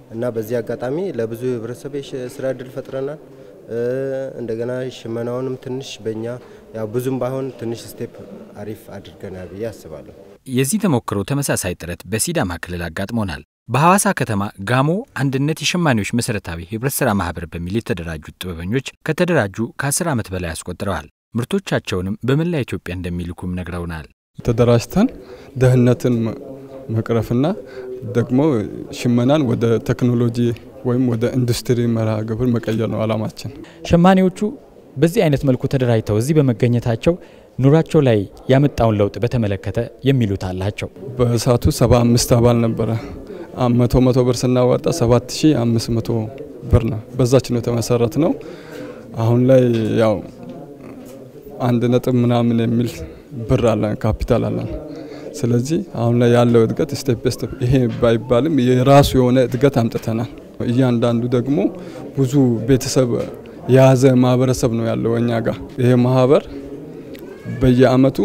እና በዚህ አጋጣሚ ለብዙ ህብረተሰብ የስራ እድል ፈጥረናል። እንደገና ሽመናውንም ትንሽ በእኛ ያው ብዙም ባይሆን ትንሽ ስቴፕ አሪፍ አድርገናል ብዬ አስባለሁ። የዚህ ተሞክሮ ተመሳሳይ ጥረት በሲዳማ ክልል አጋጥሞናል። በሐዋሳ ከተማ ጋሞ አንድነት የሸማኔዎች መሰረታዊ ህብረት ስራ ማህበር በሚል የተደራጁት ጥበበኞች ከተደራጁ ከ10 ዓመት በላይ አስቆጥረዋል። ምርቶቻቸውንም በመላ ኢትዮጵያ እንደሚልኩም ነግረውናል። ተደራጅተን ደህንነትን መቅረፍና ደግሞ ሽመናን ወደ ቴክኖሎጂ ወይም ወደ ኢንዱስትሪ መርሃ ግብር መቀየር ነው አላማችን። ሸማኔዎቹ በዚህ አይነት መልኩ ተደራጅተው እዚህ በመገኘታቸው ኑሯቸው ላይ ያመጣውን ለውጥ በተመለከተ የሚሉት አላቸው። በእሳቱ ሰባ አምስት አባል ነበረ። መቶ መቶ ብር ስናዋጣ ሰባት ሺ አምስት መቶ ብር ነው። በዛች ነው የተመሰረት ነው። አሁን ላይ ያው አንድ ነጥብ ምናምን የሚል ብር አለን፣ ካፒታል አለን። ስለዚህ አሁን ላይ ያለው እድገት ስቴፕ ስቴፕ ይሄ ባይባልም የራሱ የሆነ እድገት አምጥተናል። እያንዳንዱ ደግሞ ብዙ ቤተሰብ የያዘ ማህበረሰብ ነው ያለው እኛ ጋር። ይሄ ማህበር በየአመቱ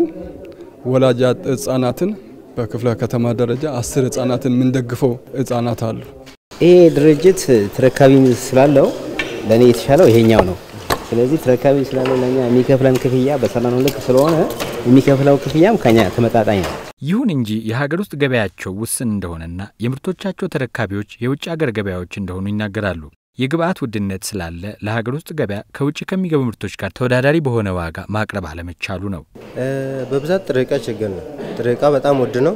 ወላጅ ህጻናትን በክፍለ ከተማ ደረጃ አስር ህጻናትን የምንደግፈው ህጻናት አሉ። ይሄ ድርጅት ተረካቢ ስላለው ለእኔ የተሻለው ይሄኛው ነው። ስለዚህ ተረካቢ ስላለው ለእኛ የሚከፍለን ክፍያ በሰላም ልክ ስለሆነ የሚከፍለው ክፍያም ከኛ ተመጣጣኝ ነው። ይሁን እንጂ የሀገር ውስጥ ገበያቸው ውስን እንደሆነና የምርቶቻቸው ተረካቢዎች የውጭ ሀገር ገበያዎች እንደሆኑ ይናገራሉ። የግብአት ውድነት ስላለ ለሀገር ውስጥ ገበያ ከውጭ ከሚገቡ ምርቶች ጋር ተወዳዳሪ በሆነ ዋጋ ማቅረብ አለመቻሉ ነው። በብዛት ጥሬ ዕቃ ችግር ነው። ጥሬ ዕቃ በጣም ውድ ነው።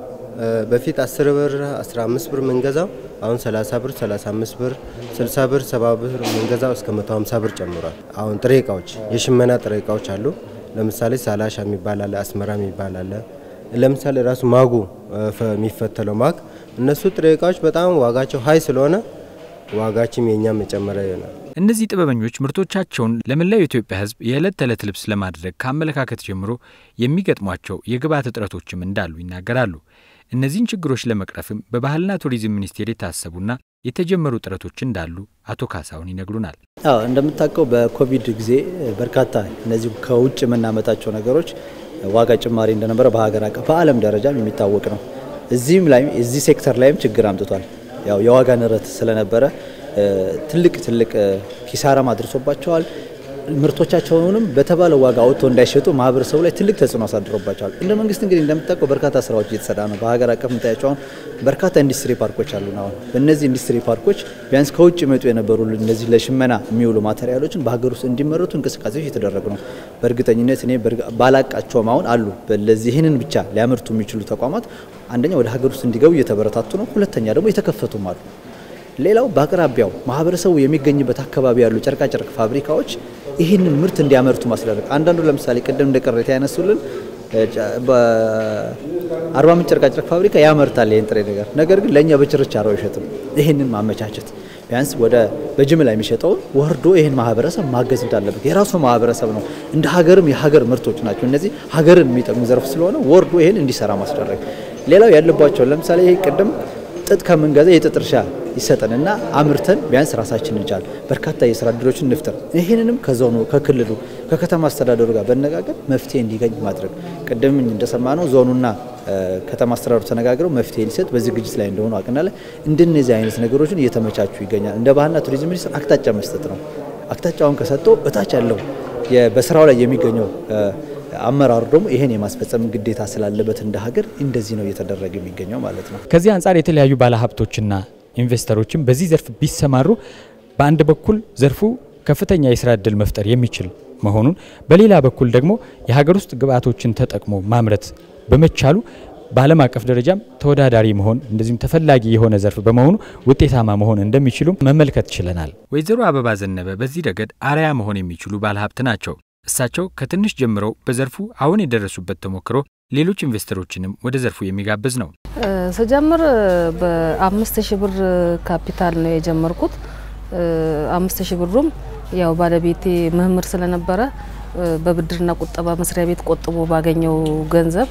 በፊት 10 ብር 15 ብር ምንገዛው አሁን 30 ብር 35 ብር 60 ብር 70 ብር ምንገዛው እስከ 150 ብር ጨምሯል። አሁን ጥሬ ዕቃዎች የሽመና ጥሬ ዕቃዎች አሉ። ለምሳሌ ሳላሻ የሚባል አለ፣ አስመራ የሚባል አለ። ለምሳሌ ራሱ ማጉ የሚፈተለው ማግ እነሱ ጥሬ ዕቃዎች በጣም ዋጋቸው ሀይ ስለሆነ ዋጋችም የኛም የጨመረ ይሆናል። እነዚህ ጥበበኞች ምርቶቻቸውን ለመላው የኢትዮጵያ ሕዝብ የዕለት ተዕለት ልብስ ለማድረግ ከአመለካከት ጀምሮ የሚገጥሟቸው የግብዓት እጥረቶችም እንዳሉ ይናገራሉ። እነዚህን ችግሮች ለመቅረፍም በባህልና ቱሪዝም ሚኒስቴር የታሰቡና የተጀመሩ ጥረቶች እንዳሉ አቶ ካሳሁን ይነግሩናል። አዎ እንደምታውቀው በኮቪድ ጊዜ በርካታ እነዚህ ከውጭ የምናመጣቸው ነገሮች ዋጋ ጭማሪ እንደነበረ በሀገር አቀፍ በዓለም ደረጃም የሚታወቅ ነው። እዚህም ላይ እዚህ ሴክተር ላይም ችግር አምጥቷል። ያው የዋጋ ንረት ስለነበረ ትልቅ ትልቅ ኪሳራም አድርሶባቸዋል። ምርቶቻቸውንም በተባለው ዋጋ አውጥቶ እንዳይሸጡ ማህበረሰቡ ላይ ትልቅ ተጽዕኖ አሳድሮባቸዋል። እንደ መንግስት እንግዲህ እንደምታውቀው በርካታ ስራዎች እየተሰራ ነው። በሀገር አቀፍ የምታያቸው አሁን በርካታ ኢንዱስትሪ ፓርኮች አሉ። አሁን በእነዚህ ኢንዱስትሪ ፓርኮች ቢያንስ ከውጭ መጡ የነበሩ እነዚህ ለሽመና የሚውሉ ማቴሪያሎችን በሀገር ውስጥ እንዲመረቱ እንቅስቃሴዎች እየተደረጉ ነው። በእርግጠኝነት እኔ ባላቃቸውም አሁን አሉ ለዚህ ይህንን ብቻ ሊያመርቱ የሚችሉ ተቋማት አንደኛ ወደ ሀገር ውስጥ እንዲገቡ እየተበረታቱ ነው። ሁለተኛ ደግሞ የተከፈቱም አሉ። ሌላው በአቅራቢያው ማህበረሰቡ የሚገኝበት አካባቢ ያሉ ጨርቃጨርቅ ፋብሪካዎች ይህንን ምርት እንዲያመርቱ ማስደረግ። አንዳንዱ ለምሳሌ ቅድም እንደ ቅሬታ ያነሱልን በአርባ ምንጭ ጨርቃጨርቅ ፋብሪካ ያመርታል ይህን ጥሬ ነገር፣ ነገር ግን ለእኛ በችርቻሮ አይሸጥም። ይህንን ማመቻቸት ቢያንስ ወደ በጅምላ የሚሸጠውን ወርዶ ይህን ማህበረሰብ ማገዝ እንዳለበት የራሱ ማህበረሰብ ነው። እንደ ሀገርም የሀገር ምርቶች ናቸው እነዚህ ሀገርን የሚጠቅሙ ዘርፍ ስለሆነ ወርዶ ይህን እንዲሰራ ማስደረግ። ሌላው ያለባቸው ለምሳሌ ይህ ቅድም ጥጥ ከምንገዛ የጥጥ እርሻ ይሰጠንና አምርተን ቢያንስ ራሳችን እንቻል በርካታ የስራ እድሎችን እንፍጠር። ይህንንም ከዞኑ ከክልሉ ከከተማ አስተዳደሩ ጋር በነጋገር መፍትሄ እንዲገኝ ማድረግ ቅድም እንደሰማነው ዞኑና ከተማ አስተዳደሩ ተነጋግረው መፍትሄ ሊሰጥ በዝግጅት ላይ እንደሆኑ አቅናለ እንደነዚህ አይነት ነገሮችን እየተመቻቹ ይገኛል። እንደ ባህልና ቱሪዝም ሚኒስቴር አቅጣጫ መስጠት ነው። አቅጣጫውን ከሰጠው እታች ያለው በስራው ላይ የሚገኘው አመራሩ ደግሞ ይሄን የማስፈጸም ግዴታ ስላለበት እንደ ሀገር እንደዚህ ነው እየተደረገ የሚገኘው ማለት ነው። ከዚህ አንጻር የተለያዩ ባለሀብቶችና ኢንቨስተሮችም በዚህ ዘርፍ ቢሰማሩ በአንድ በኩል ዘርፉ ከፍተኛ የስራ እድል መፍጠር የሚችል መሆኑን፣ በሌላ በኩል ደግሞ የሀገር ውስጥ ግብዓቶችን ተጠቅሞ ማምረት በመቻሉ በዓለም አቀፍ ደረጃም ተወዳዳሪ መሆን እንደዚሁም ተፈላጊ የሆነ ዘርፍ በመሆኑ ውጤታማ መሆን እንደሚችሉም መመልከት ችለናል። ወይዘሮ አበባ ዘነበ በዚህ ረገድ አርአያ መሆን የሚችሉ ባለሀብት ናቸው። እሳቸው ከትንሽ ጀምረው በዘርፉ አሁን የደረሱበት ተሞክሮ ሌሎች ኢንቨስተሮችንም ወደ ዘርፉ የሚጋብዝ ነው። ስጀምር በአምስት ሺህ ብር ካፒታል ነው የጀመርኩት። አምስት ሺህ ብሩም ያው ባለቤቴ መምህር ስለነበረ በብድርና ቁጠባ መስሪያ ቤት ቆጥቦ ባገኘው ገንዘብ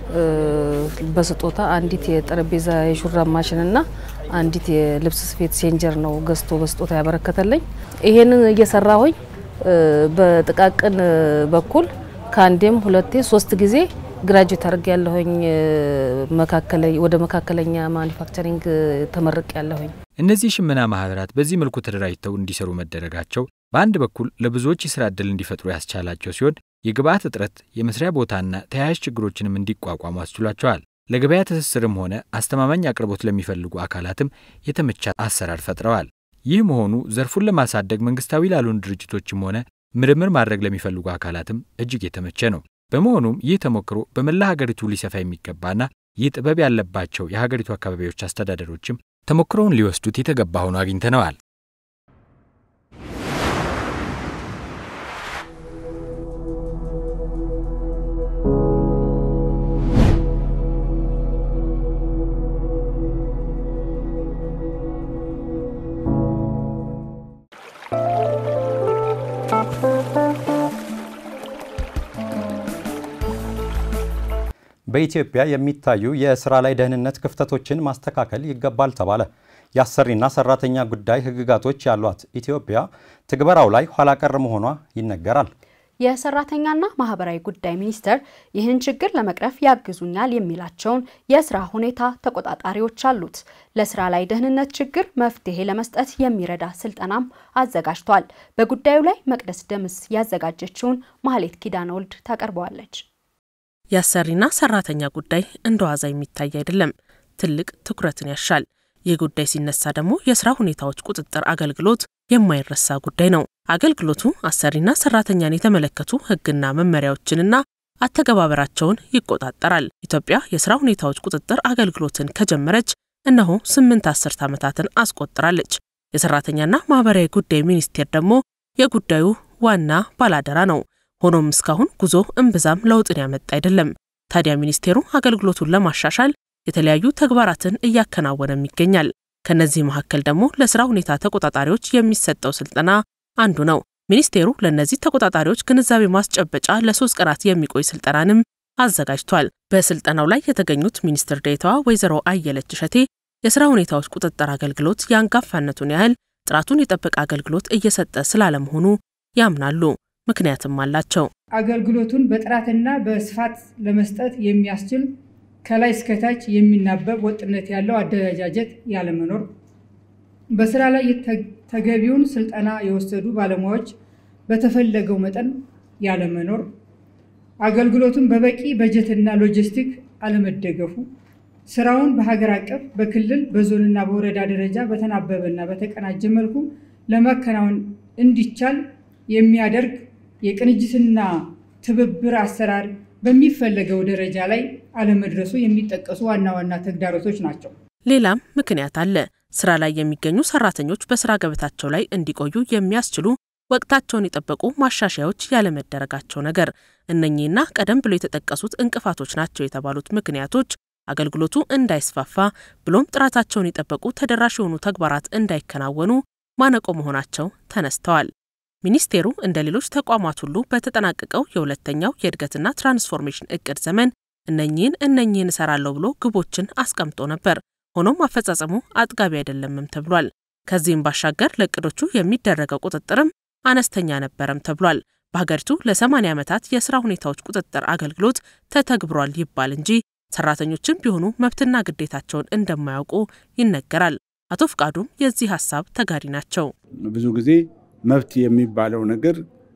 በስጦታ አንዲት የጠረጴዛ የሹራብ ማሽንና አንዲት የልብስ ስፌት ሴንጀር ነው ገዝቶ በስጦታ ያበረከተልኝ። ይሄንን እየሰራሁኝ በጥቃቅን በኩል ከአንዴም ሁለቴ ሶስት ጊዜ ግራጁዌት አድርጌ ያለሁኝ ወደ መካከለኛ ማኒፋክቸሪንግ ተመርቅ ያለሁኝ። እነዚህ ሽመና ማህበራት በዚህ መልኩ ተደራጅተው እንዲሰሩ መደረጋቸው በአንድ በኩል ለብዙዎች የስራ ዕድል እንዲፈጥሩ ያስቻላቸው ሲሆን የግብአት እጥረት፣ የመስሪያ ቦታና ተያያዥ ችግሮችንም እንዲቋቋሙ አስችሏቸዋል። ለገበያ ትስስርም ሆነ አስተማማኝ አቅርቦት ለሚፈልጉ አካላትም የተመቻ አሰራር ፈጥረዋል። ይህ መሆኑ ዘርፉን ለማሳደግ መንግስታዊ ላልሆኑ ድርጅቶችም ሆነ ምርምር ማድረግ ለሚፈልጉ አካላትም እጅግ የተመቸ ነው። በመሆኑም ይህ ተሞክሮ በመላ ሀገሪቱ ሊሰፋ የሚገባና ይህ ጥበብ ያለባቸው የሀገሪቱ አካባቢዎች አስተዳደሮችም ተሞክሮውን ሊወስዱት የተገባ ሆኖ አግኝተነዋል። በኢትዮጵያ የሚታዩ የስራ ላይ ደህንነት ክፍተቶችን ማስተካከል ይገባል ተባለ። የአሰሪና ሰራተኛ ጉዳይ ህግጋቶች ያሏት ኢትዮጵያ ትግበራው ላይ ኋላ ቀር መሆኗ ይነገራል። የሰራተኛና ማህበራዊ ጉዳይ ሚኒስቴር ይህን ችግር ለመቅረፍ ያግዙኛል የሚላቸውን የስራ ሁኔታ ተቆጣጣሪዎች አሉት። ለስራ ላይ ደህንነት ችግር መፍትሄ ለመስጠት የሚረዳ ስልጠናም አዘጋጅቷል። በጉዳዩ ላይ መቅደስ ደምስ ያዘጋጀችውን ማህሌት ኪዳነ ወልድ ታቀርበዋለች። የአሰሪና ሰራተኛ ጉዳይ እንደ ዋዛ የሚታይ አይደለም፣ ትልቅ ትኩረትን ያሻል። ይህ ጉዳይ ሲነሳ ደግሞ የስራ ሁኔታዎች ቁጥጥር አገልግሎት የማይረሳ ጉዳይ ነው። አገልግሎቱ አሰሪና ሰራተኛን የተመለከቱ ህግና መመሪያዎችንና አተገባበራቸውን ይቆጣጠራል። ኢትዮጵያ የስራ ሁኔታዎች ቁጥጥር አገልግሎትን ከጀመረች እነሆ ስምንት አስርት ዓመታትን አስቆጥራለች። የሰራተኛና ማህበራዊ ጉዳይ ሚኒስቴር ደግሞ የጉዳዩ ዋና ባላደራ ነው። ሆኖም እስካሁን ጉዞ እምብዛም ለውጥን ያመጣ አይደለም። ታዲያ ሚኒስቴሩ አገልግሎቱን ለማሻሻል የተለያዩ ተግባራትን እያከናወነም ይገኛል። ከነዚህ መካከል ደግሞ ለስራ ሁኔታ ተቆጣጣሪዎች የሚሰጠው ስልጠና አንዱ ነው። ሚኒስቴሩ ለእነዚህ ተቆጣጣሪዎች ግንዛቤ ማስጨበጫ ለሶስት ቀናት የሚቆይ ስልጠናንም አዘጋጅቷል። በስልጠናው ላይ የተገኙት ሚኒስትር ዴኤታዋ ወይዘሮ አየለች እሸቴ የስራ ሁኔታዎች ቁጥጥር አገልግሎት የአንጋፋነቱን ያህል ጥራቱን የጠበቀ አገልግሎት እየሰጠ ስላለመሆኑ ያምናሉ። ምክንያትም አላቸው። አገልግሎቱን በጥራትና በስፋት ለመስጠት የሚያስችል ከላይ እስከታች የሚናበብ ወጥነት ያለው አደረጃጀት ያለመኖር፣ በስራ ላይ ተገቢውን ስልጠና የወሰዱ ባለሙያዎች በተፈለገው መጠን ያለመኖር፣ አገልግሎቱን በበቂ በጀትና ሎጂስቲክ አለመደገፉ፣ ስራውን በሀገር አቀፍ በክልል በዞንና በወረዳ ደረጃ በተናበበና በተቀናጀ መልኩ ለማከናወን እንዲቻል የሚያደርግ የቅንጅትና ትብብር አሰራር በሚፈለገው ደረጃ ላይ አለመድረሱ የሚጠቀሱ ዋና ዋና ተግዳሮቶች ናቸው። ሌላም ምክንያት አለ። ስራ ላይ የሚገኙ ሰራተኞች በስራ ገበታቸው ላይ እንዲቆዩ የሚያስችሉ ወቅታቸውን የጠበቁ ማሻሻያዎች ያለመደረጋቸው ነገር፣ እነኚህና ቀደም ብሎ የተጠቀሱት እንቅፋቶች ናቸው የተባሉት ምክንያቶች አገልግሎቱ እንዳይስፋፋ ብሎም ጥራታቸውን የጠበቁ ተደራሽ የሆኑ ተግባራት እንዳይከናወኑ ማነቆ መሆናቸው ተነስተዋል። ሚኒስቴሩ እንደ ሌሎች ተቋማት ሁሉ በተጠናቀቀው የሁለተኛው የእድገትና ትራንስፎርሜሽን እቅድ ዘመን እነኚህን እነኚህን እሰራለሁ ብሎ ግቦችን አስቀምጦ ነበር። ሆኖም አፈጻጸሙ አጥጋቢ አይደለምም ተብሏል። ከዚህም ባሻገር ለእቅዶቹ የሚደረገው ቁጥጥርም አነስተኛ ነበረም ተብሏል። በሀገሪቱ ለ80 ዓመታት የስራ ሁኔታዎች ቁጥጥር አገልግሎት ተተግብሯል ይባል እንጂ ሰራተኞችም ቢሆኑ መብትና ግዴታቸውን እንደማያውቁ ይነገራል። አቶ ፍቃዱም የዚህ ሀሳብ ተጋሪ ናቸው። ብዙ ጊዜ መብት የሚባለው ነገር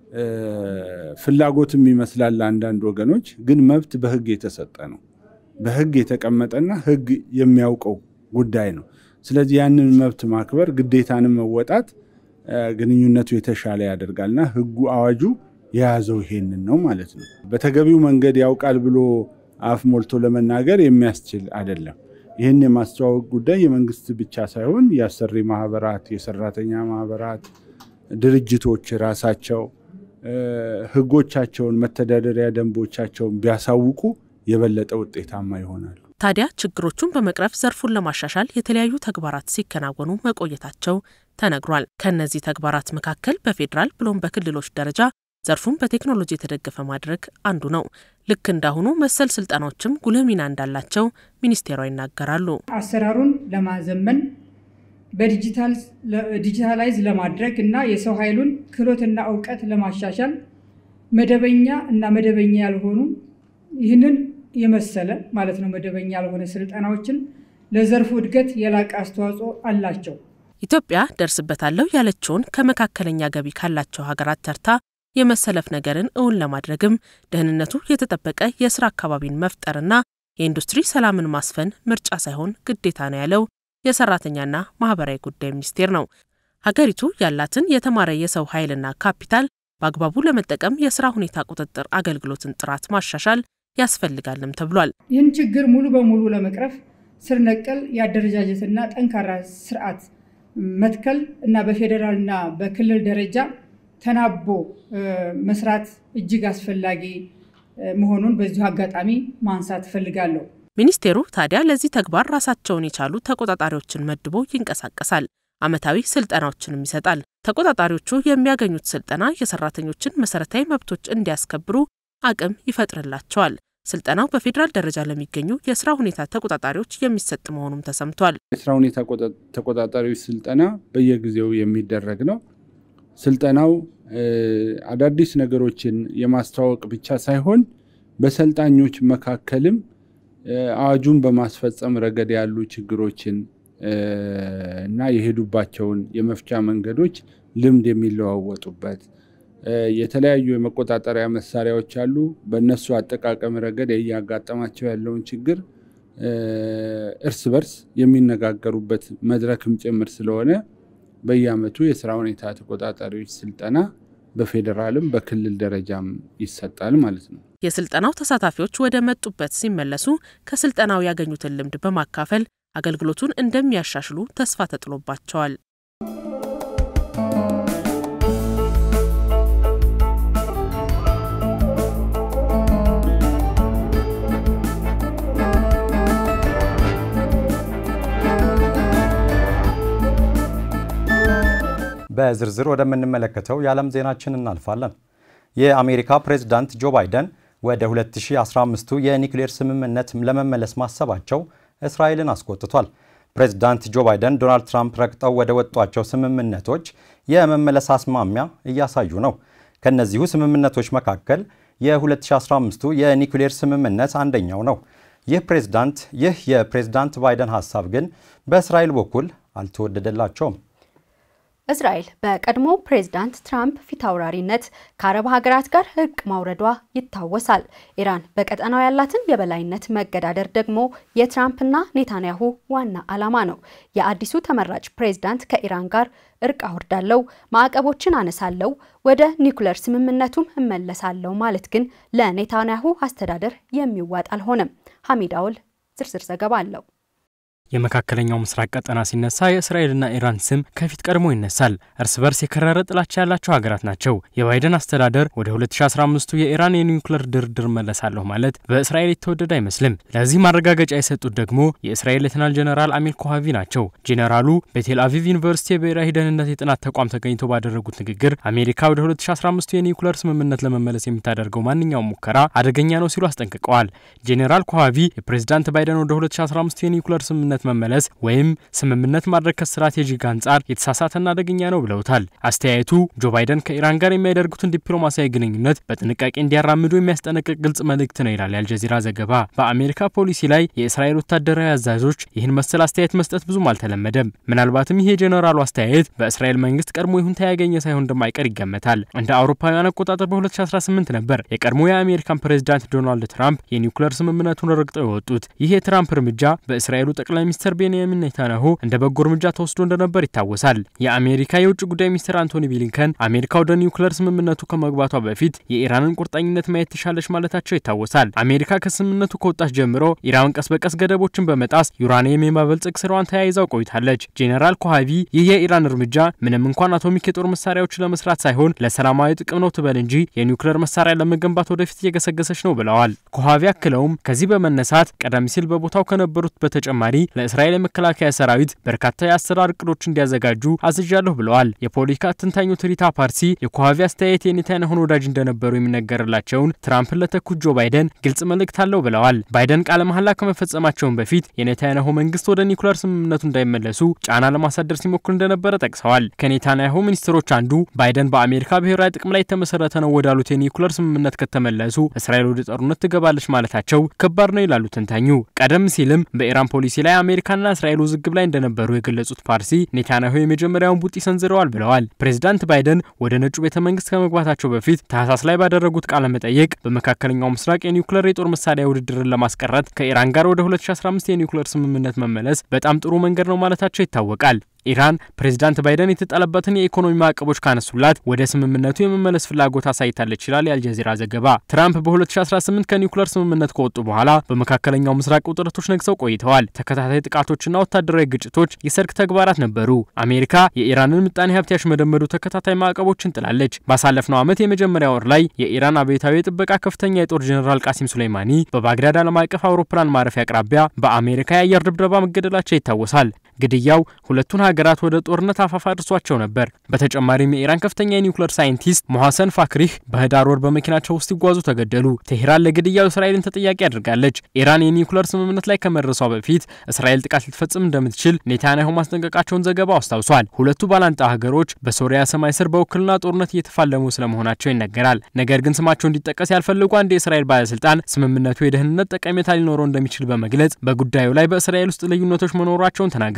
ፍላጎትም ይመስላል ለአንዳንድ ወገኖች፣ ግን መብት በህግ የተሰጠ ነው። በህግ የተቀመጠና ህግ የሚያውቀው ጉዳይ ነው። ስለዚህ ያንን መብት ማክበር ግዴታንም መወጣት ግንኙነቱ የተሻለ ያደርጋልና ህጉ አዋጁ የያዘው ይሄንን ነው ማለት ነው። በተገቢው መንገድ ያውቃል ብሎ አፍ ሞልቶ ለመናገር የሚያስችል አይደለም። ይህን የማስተዋወቅ ጉዳይ የመንግስት ብቻ ሳይሆን የአሰሪ ማህበራት፣ የሰራተኛ ማህበራት፣ ድርጅቶች ራሳቸው ህጎቻቸውን፣ መተዳደሪያ ደንቦቻቸውን ቢያሳውቁ የበለጠ ውጤታማ ይሆናሉ። ታዲያ ችግሮቹን በመቅረፍ ዘርፉን ለማሻሻል የተለያዩ ተግባራት ሲከናወኑ መቆየታቸው ተነግሯል። ከእነዚህ ተግባራት መካከል በፌዴራል ብሎም በክልሎች ደረጃ ዘርፉን በቴክኖሎጂ የተደገፈ ማድረግ አንዱ ነው። ልክ እንዳሁኑ መሰል ስልጠናዎችም ጉልህ ሚና እንዳላቸው ሚኒስቴሯ ይናገራሉ። አሰራሩን ለማዘመን በዲጂታላይዝ ለማድረግ እና የሰው ኃይሉን ክህሎትና እውቀት ለማሻሻል መደበኛ እና መደበኛ ያልሆኑ ይህንን የመሰለ ማለት ነው መደበኛ ያልሆነ ስልጠናዎችን ለዘርፉ እድገት የላቀ አስተዋጽኦ አላቸው። ኢትዮጵያ ደርስበታለሁ ያለችውን ከመካከለኛ ገቢ ካላቸው ሀገራት ተርታ የመሰለፍ ነገርን እውን ለማድረግም ደህንነቱ የተጠበቀ የስራ አካባቢን መፍጠርና የኢንዱስትሪ ሰላምን ማስፈን ምርጫ ሳይሆን ግዴታ ነው ያለው የሰራተኛና ማህበራዊ ጉዳይ ሚኒስቴር ነው። ሀገሪቱ ያላትን የተማረ የሰው ኃይልና ካፒታል በአግባቡ ለመጠቀም የስራ ሁኔታ ቁጥጥር አገልግሎትን ጥራት ማሻሻል ያስፈልጋልም ተብሏል። ይህን ችግር ሙሉ በሙሉ ለመቅረፍ ስር ነቀል የአደረጃጀትና ጠንካራ ስርዓት መትከል እና በፌዴራልና በክልል ደረጃ ተናቦ መስራት እጅግ አስፈላጊ መሆኑን በዚሁ አጋጣሚ ማንሳት እፈልጋለሁ። ሚኒስቴሩ ታዲያ ለዚህ ተግባር ራሳቸውን የቻሉ ተቆጣጣሪዎችን መድቦ ይንቀሳቀሳል። ዓመታዊ ስልጠናዎችንም ይሰጣል። ተቆጣጣሪዎቹ የሚያገኙት ስልጠና የሰራተኞችን መሰረታዊ መብቶች እንዲያስከብሩ አቅም ይፈጥርላቸዋል። ስልጠናው በፌዴራል ደረጃ ለሚገኙ የስራ ሁኔታ ተቆጣጣሪዎች የሚሰጥ መሆኑም ተሰምቷል። የስራ ሁኔታ ተቆጣጣሪዎች ስልጠና በየጊዜው የሚደረግ ነው። ስልጠናው አዳዲስ ነገሮችን የማስተዋወቅ ብቻ ሳይሆን በሰልጣኞች መካከልም አዋጁን በማስፈጸም ረገድ ያሉ ችግሮችን እና የሄዱባቸውን የመፍቻ መንገዶች ልምድ የሚለዋወጡበት የተለያዩ የመቆጣጠሪያ መሳሪያዎች አሉ። በእነሱ አጠቃቀም ረገድ እያጋጠማቸው ያለውን ችግር እርስ በርስ የሚነጋገሩበት መድረክም ጭምር ስለሆነ በየዓመቱ የስራ ሁኔታ ተቆጣጣሪዎች ስልጠና በፌዴራልም በክልል ደረጃም ይሰጣል ማለት ነው። የስልጠናው ተሳታፊዎች ወደ መጡበት ሲመለሱ ከስልጠናው ያገኙትን ልምድ በማካፈል አገልግሎቱን እንደሚያሻሽሉ ተስፋ ተጥሎባቸዋል። በዝርዝር ወደምንመለከተው የዓለም ዜናችን እናልፋለን። የአሜሪካ ፕሬዝዳንት ጆ ባይደን ወደ 2015ቱ የኒውክሌር ስምምነት ለመመለስ ማሰባቸው እስራኤልን አስቆጥቷል። ፕሬዝዳንት ጆ ባይደን ዶናልድ ትራምፕ ረግጠው ወደ ወጧቸው ስምምነቶች የመመለስ አስማሚያ እያሳዩ ነው። ከእነዚሁ ስምምነቶች መካከል የ2015ቱ የኒውክሌር ስምምነት አንደኛው ነው። ይህ ፕሬዝዳንት ይህ የፕሬዝዳንት ባይደን ሀሳብ ግን በእስራኤል በኩል አልተወደደላቸውም። እስራኤል በቀድሞ ፕሬዝዳንት ትራምፕ ፊታውራሪነት ከአረብ ሀገራት ጋር እርቅ ማውረዷ ይታወሳል። ኢራን በቀጠናው ያላትን የበላይነት መገዳደር ደግሞ የትራምፕና ኔታንያሁ ዋና ዓላማ ነው። የአዲሱ ተመራጭ ፕሬዝዳንት ከኢራን ጋር እርቅ አውርዳለው፣ ማዕቀቦችን አነሳለው፣ ወደ ኒውክለር ስምምነቱም እመለሳለው ማለት ግን ለኔታንያሁ አስተዳደር የሚዋጥ አልሆነም። ሐሚድ አውል ዝርዝር ዘገባ አለው። የመካከለኛው ምስራቅ ቀጠና ሲነሳ የእስራኤልና ኢራን ስም ከፊት ቀድሞ ይነሳል። እርስ በርስ የከረረ ጥላቻ ያላቸው ሀገራት ናቸው። የባይደን አስተዳደር ወደ 2015ቱ የኢራን የኒውክለር ድርድር መለሳለሁ ማለት በእስራኤል የተወደደ አይመስልም። ለዚህ ማረጋገጫ የሰጡት ደግሞ የእስራኤል ሌተናል ጀነራል አሚር ኮሃቪ ናቸው። ጄኔራሉ በቴል አቪቭ ዩኒቨርሲቲ የብሔራዊ ደህንነት የጥናት ተቋም ተገኝተው ባደረጉት ንግግር አሜሪካ ወደ 2015ቱ የኒውክለር ስምምነት ለመመለስ የምታደርገው ማንኛውም ሙከራ አደገኛ ነው ሲሉ አስጠንቅቀዋል። ጄኔራል ኮሃቪ የፕሬዚዳንት ባይደን ወደ 2015ቱ የኒውክለር ስምምነት መመለስ ወይም ስምምነት ማድረግ ከስትራቴጂክ አንጻር የተሳሳተና አደገኛ ነው ብለውታል። አስተያየቱ ጆ ባይደን ከኢራን ጋር የሚያደርጉትን ዲፕሎማሲያዊ ግንኙነት በጥንቃቄ እንዲያራምዱ የሚያስጠነቅቅ ግልጽ መልእክት ነው ይላል የአልጀዚራ ዘገባ። በአሜሪካ ፖሊሲ ላይ የእስራኤል ወታደራዊ አዛዦች ይህን መሰል አስተያየት መስጠት ብዙም አልተለመደም። ምናልባትም ይህ የጀኔራሉ አስተያየት በእስራኤል መንግስት ቀድሞ ይሁንታ ያገኘ ሳይሆን እንደማይቀር ይገመታል። እንደ አውሮፓውያን አቆጣጠር በ2018 ነበር የቀድሞ የአሜሪካን ፕሬዚዳንት ዶናልድ ትራምፕ የኒውክለር ስምምነቱን ረግጠው የወጡት። ይህ የትራምፕ እርምጃ በእስራኤሉ ጠቅላይ ሚኒስትር ቤንያሚን ኔታንያሁ እንደ በጎ እርምጃ ተወስዶ እንደነበር ይታወሳል። የአሜሪካ የውጭ ጉዳይ ሚኒስትር አንቶኒ ብሊንከን አሜሪካ ወደ ኒውክለር ስምምነቱ ከመግባቷ በፊት የኢራንን ቁርጠኝነት ማየት ትሻለች ማለታቸው ይታወሳል። አሜሪካ ከስምምነቱ ከወጣች ጀምሮ ኢራን ቀስ በቀስ ገደቦችን በመጣስ ዩራኒየም የማበልጸግ ስራዋን ተያይዛው ቆይታለች። ጄኔራል ኮሃቪ ይህ የኢራን እርምጃ ምንም እንኳን አቶሚክ የጦር መሳሪያዎች ለመስራት ሳይሆን ለሰላማዊ ጥቅም ነው ትበል እንጂ የኒውክለር መሳሪያ ለመገንባት ወደፊት እየገሰገሰች ነው ብለዋል። ኮሃቪ አክለውም ከዚህ በመነሳት ቀደም ሲል በቦታው ከነበሩት በተጨማሪ ለእስራኤል የመከላከያ ሰራዊት በርካታ የአሰራር እቅዶች እንዲያዘጋጁ አዝዣለሁ ብለዋል። የፖለቲካ ትንታኙ ትሪታ ፓርሲ የኮሃቪ አስተያየት የኔታንያሁን ወዳጅ እንደነበሩ የሚነገርላቸውን ትራምፕን ለተኩት ጆ ባይደን ግልጽ መልእክት አለው ብለዋል። ባይደን ቃለ መሐላ ከመፈጸማቸውን በፊት የኔታንያሁ መንግስት ወደ ኒኩለር ስምምነቱ እንዳይመለሱ ጫና ለማሳደር ሲሞክር እንደነበረ ጠቅሰዋል። ከኔታንያሁ ሚኒስትሮች አንዱ ባይደን በአሜሪካ ብሔራዊ ጥቅም ላይ የተመሰረተ ነው ወዳሉት የኒኩለር ስምምነት ከተመለሱ እስራኤል ወደ ጦርነት ትገባለች ማለታቸው ከባድ ነው ይላሉ ተንታኙ። ቀደም ሲልም በኢራን ፖሊሲ ላይ አሜሪካና እስራኤል ውዝግብ ላይ እንደነበሩ የገለጹት ፓርሲ ኔታንያሁ የመጀመሪያውን ቡጢ ሰንዝረዋል ብለዋል። ፕሬዚዳንት ባይደን ወደ ነጩ ቤተ መንግስት ከመግባታቸው በፊት ታህሳስ ላይ ባደረጉት ቃለ መጠይቅ በመካከለኛው ምስራቅ የኒውክሌር የጦር መሳሪያ ውድድርን ለማስቀረት ከኢራን ጋር ወደ 2015 የኒውክሌር ስምምነት መመለስ በጣም ጥሩ መንገድ ነው ማለታቸው ይታወቃል። ኢራን ፕሬዚዳንት ባይደን የተጣለበትን የኢኮኖሚ ማዕቀቦች ካነሱላት ወደ ስምምነቱ የመመለስ ፍላጎት አሳይታለች ይላል የአልጀዚራ ዘገባ። ትራምፕ በ2018 ከኒውክሌር ስምምነት ከወጡ በኋላ በመካከለኛው ምስራቅ ውጥረቶች ነግሰው ቆይተዋል። ተከታታይ ጥቃቶችና ወታደራዊ ግጭቶች የሰርክ ተግባራት ነበሩ። አሜሪካ የኢራንን ምጣኔ ሀብት ያሽመደመዱ ተከታታይ ማዕቀቦችን ጥላለች። ባሳለፍነው ዓመት የመጀመሪያ ወር ላይ የኢራን አብዮታዊ የጥበቃ ከፍተኛ የጦር ጀኔራል ቃሲም ሱሌይማኒ በባግዳድ ዓለም አቀፍ አውሮፕላን ማረፊያ አቅራቢያ በአሜሪካ የአየር ድብደባ መገደላቸው ይታወሳል። ግድያው ሁለቱን ሀገራት ወደ ጦርነት አፋፍ አድርሷቸው ነበር። በተጨማሪም የኢራን ከፍተኛ የኒውክሌር ሳይንቲስት ሞሐሰን ፋክሪህ በህዳር ወር በመኪናቸው ውስጥ ሲጓዙ ተገደሉ። ቴሄራን ለግድያው እስራኤልን ተጠያቂ አድርጋለች። ኢራን የኒውክሌር ስምምነት ላይ ከመድረሷ በፊት እስራኤል ጥቃት ልትፈጽም እንደምትችል ኔታንያሁ ማስጠንቀቃቸውን ዘገባው አስታውሷል። ሁለቱ ባላንጣ ሀገሮች በሶሪያ ሰማይ ስር በውክልና ጦርነት እየተፋለሙ ስለመሆናቸው ይነገራል። ነገር ግን ስማቸው እንዲጠቀስ ያልፈልጉ አንድ የእስራኤል ባለስልጣን ስምምነቱ የደህንነት ጠቀሜታ ሊኖረው እንደሚችል በመግለጽ በጉዳዩ ላይ በእስራኤል ውስጥ ልዩነቶች መኖራቸውን ተናግረዋል።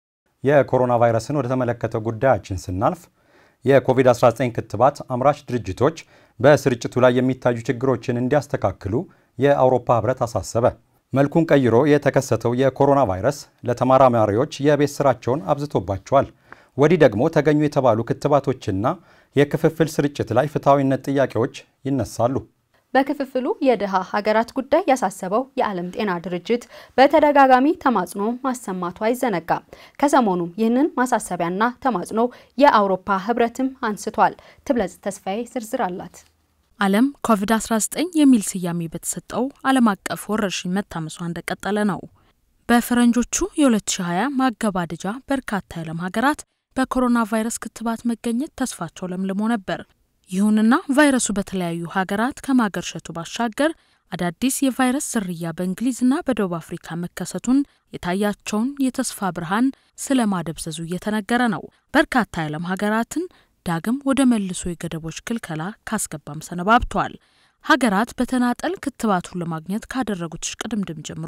የኮሮና ቫይረስን ወደ ተመለከተ ጉዳያችን ስናልፍ የኮቪድ-19 ክትባት አምራች ድርጅቶች በስርጭቱ ላይ የሚታዩ ችግሮችን እንዲያስተካክሉ የአውሮፓ ህብረት አሳሰበ። መልኩን ቀይሮ የተከሰተው የኮሮና ቫይረስ ለተመራማሪዎች የቤት ስራቸውን አብዝቶባቸዋል። ወዲህ ደግሞ ተገኙ የተባሉ ክትባቶችና የክፍፍል ስርጭት ላይ ፍትሐዊነት ጥያቄዎች ይነሳሉ። በክፍፍሉ የድሃ ሀገራት ጉዳይ ያሳሰበው የዓለም ጤና ድርጅት በተደጋጋሚ ተማጽኖ ማሰማቱ አይዘነጋም። ከሰሞኑም ይህንን ማሳሰቢያና ተማጽኖ የአውሮፓ ህብረትም አንስቷል። ትብለጽ ተስፋዬ ዝርዝር አላት። ዓለም ኮቪድ-19 የሚል ስያሜ በተሰጠው ዓለም አቀፍ ወረርሽኝ መታመሷ እንደቀጠለ ነው። በፈረንጆቹ የ2020 ማገባደጃ በርካታ የዓለም ሀገራት በኮሮና ቫይረስ ክትባት መገኘት ተስፋቸው ለምልሞ ነበር። ይሁንና ቫይረሱ በተለያዩ ሀገራት ከማገርሸቱ ባሻገር አዳዲስ የቫይረስ ዝርያ በእንግሊዝና በደቡብ አፍሪካ መከሰቱን የታያቸውን የተስፋ ብርሃን ስለ ማደብዘዙ እየተነገረ ነው። በርካታ የዓለም ሀገራትን ዳግም ወደ መልሶ የገደቦች ክልከላ ካስገባም ሰነባብተዋል። ሀገራት በተናጠል ክትባቱን ለማግኘት ካደረጉት ሽቅድምድም ጀምሮ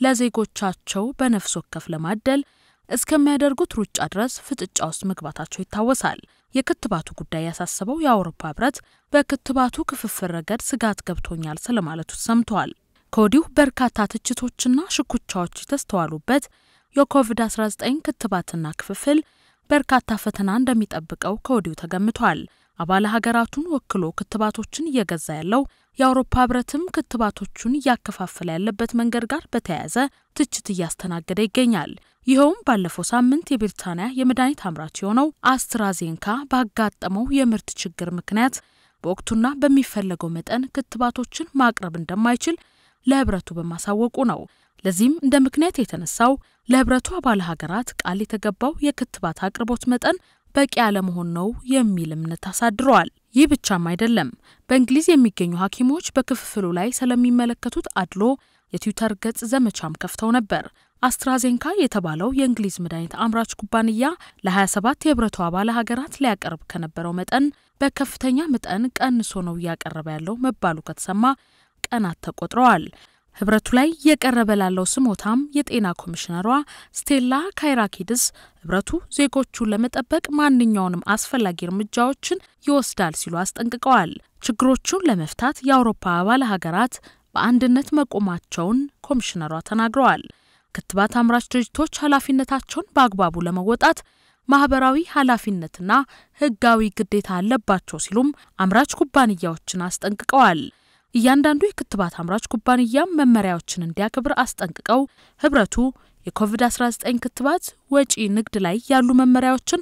ለዜጎቻቸው በነፍስ ወከፍ ለማደል እስከሚያደርጉት ሩጫ ድረስ ፍጥጫ ውስጥ መግባታቸው ይታወሳል። የክትባቱ ጉዳይ ያሳሰበው የአውሮፓ ህብረት በክትባቱ ክፍፍል ረገድ ስጋት ገብቶኛል ስለማለቱ ሰምተዋል። ከወዲሁ በርካታ ትችቶችና ሽኩቻዎች የተስተዋሉበት የኮቪድ-19 ክትባትና ክፍፍል በርካታ ፈተና እንደሚጠብቀው ከወዲሁ ተገምቷል። አባል ሀገራቱን ወክሎ ክትባቶችን እየገዛ ያለው የአውሮፓ ህብረትም ክትባቶቹን እያከፋፈለ ያለበት መንገድ ጋር በተያያዘ ትችት እያስተናገደ ይገኛል። ይኸውም ባለፈው ሳምንት የብሪታንያ የመድኃኒት አምራች የሆነው አስትራዜንካ ባጋጠመው የምርት ችግር ምክንያት በወቅቱና በሚፈለገው መጠን ክትባቶችን ማቅረብ እንደማይችል ለህብረቱ በማሳወቁ ነው። ለዚህም እንደ ምክንያት የተነሳው ለህብረቱ አባል ሀገራት ቃል የተገባው የክትባት አቅርቦት መጠን በቂ አለመሆን ነው የሚል እምነት አሳድረዋል። ይህ ብቻም አይደለም። በእንግሊዝ የሚገኙ ሐኪሞች በክፍፍሉ ላይ ስለሚመለከቱት አድሎ የትዊተር ገጽ ዘመቻም ከፍተው ነበር። አስትራዜንካ የተባለው የእንግሊዝ መድኃኒት አምራች ኩባንያ ለ27 የህብረቱ አባል ሀገራት ሊያቀርብ ከነበረው መጠን በከፍተኛ መጠን ቀንሶ ነው እያቀረበ ያለው መባሉ ከተሰማ ቀናት ተቆጥረዋል። ህብረቱ ላይ እየቀረበ ላለው ስሞታም የጤና ኮሚሽነሯ ስቴላ ካይራኪድስ ህብረቱ ዜጎቹን ለመጠበቅ ማንኛውንም አስፈላጊ እርምጃዎችን ይወስዳል ሲሉ አስጠንቅቀዋል። ችግሮቹን ለመፍታት የአውሮፓ አባል ሀገራት በአንድነት መቆማቸውን ኮሚሽነሯ ተናግረዋል። ክትባት አምራች ድርጅቶች ኃላፊነታቸውን በአግባቡ ለመወጣት ማህበራዊ ኃላፊነትና ህጋዊ ግዴታ አለባቸው ሲሉም አምራች ኩባንያዎችን አስጠንቅቀዋል። እያንዳንዱ የክትባት አምራች ኩባንያም መመሪያዎችን እንዲያከብር አስጠንቅቀው ህብረቱ የኮቪድ-19 ክትባት ወጪ ንግድ ላይ ያሉ መመሪያዎችን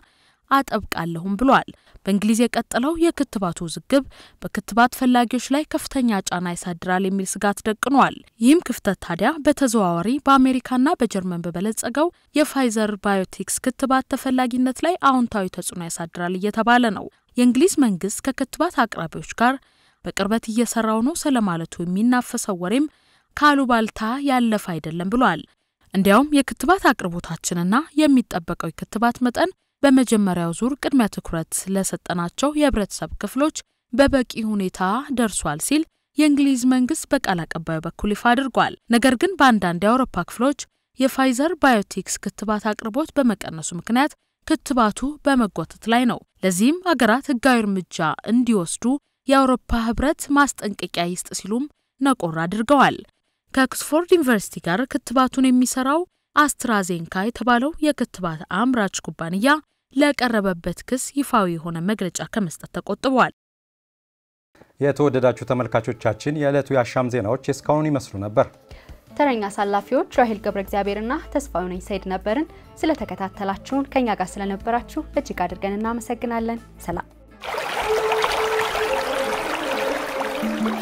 አጠብቃለሁም ብሏል። በእንግሊዝ የቀጠለው የክትባቱ ውዝግብ በክትባት ፈላጊዎች ላይ ከፍተኛ ጫና ያሳድራል የሚል ስጋት ደቅኗል። ይህም ክፍተት ታዲያ በተዘዋዋሪ በአሜሪካና በጀርመን በበለጸገው የፋይዘር ባዮቴክስ ክትባት ተፈላጊነት ላይ አዎንታዊ ተጽዕኖ ያሳድራል እየተባለ ነው። የእንግሊዝ መንግስት ከክትባት አቅራቢዎች ጋር በቅርበት እየሰራው ነው ስለማለቱ የሚናፈሰው ወሬም ካሉባልታ ያለፈ አይደለም ብሏል። እንዲያውም የክትባት አቅርቦታችንና የሚጠበቀው የክትባት መጠን በመጀመሪያው ዙር ቅድሚያ ትኩረት ለሰጠናቸው የህብረተሰብ ክፍሎች በበቂ ሁኔታ ደርሷል ሲል የእንግሊዝ መንግስት በቃል አቀባዩ በኩል ይፋ አድርጓል። ነገር ግን በአንዳንድ የአውሮፓ ክፍሎች የፋይዘር ባዮቴክስ ክትባት አቅርቦት በመቀነሱ ምክንያት ክትባቱ በመጓተት ላይ ነው። ለዚህም አገራት ህጋዊ እርምጃ እንዲወስዱ የአውሮፓ ህብረት ማስጠንቀቂያ ይስጥ ሲሉም ነቆር አድርገዋል። ከኦክስፎርድ ዩኒቨርሲቲ ጋር ክትባቱን የሚሰራው አስትራዜንካ የተባለው የክትባት አምራች ኩባንያ ለቀረበበት ክስ ይፋዊ የሆነ መግለጫ ከመስጠት ተቆጥቧል። የተወደዳችሁ ተመልካቾቻችን የዕለቱ የአሻም ዜናዎች እስካሁን ይመስሉ ነበር። ተረኛ አሳላፊዎች ራሄል ገብረ እግዚአብሔርና ተስፋዬ ነኝ ሰይድ ነበርን። ስለተከታተላችሁን ከኛ ጋር ስለነበራችሁ እጅግ አድርገን እናመሰግናለን። ሰላም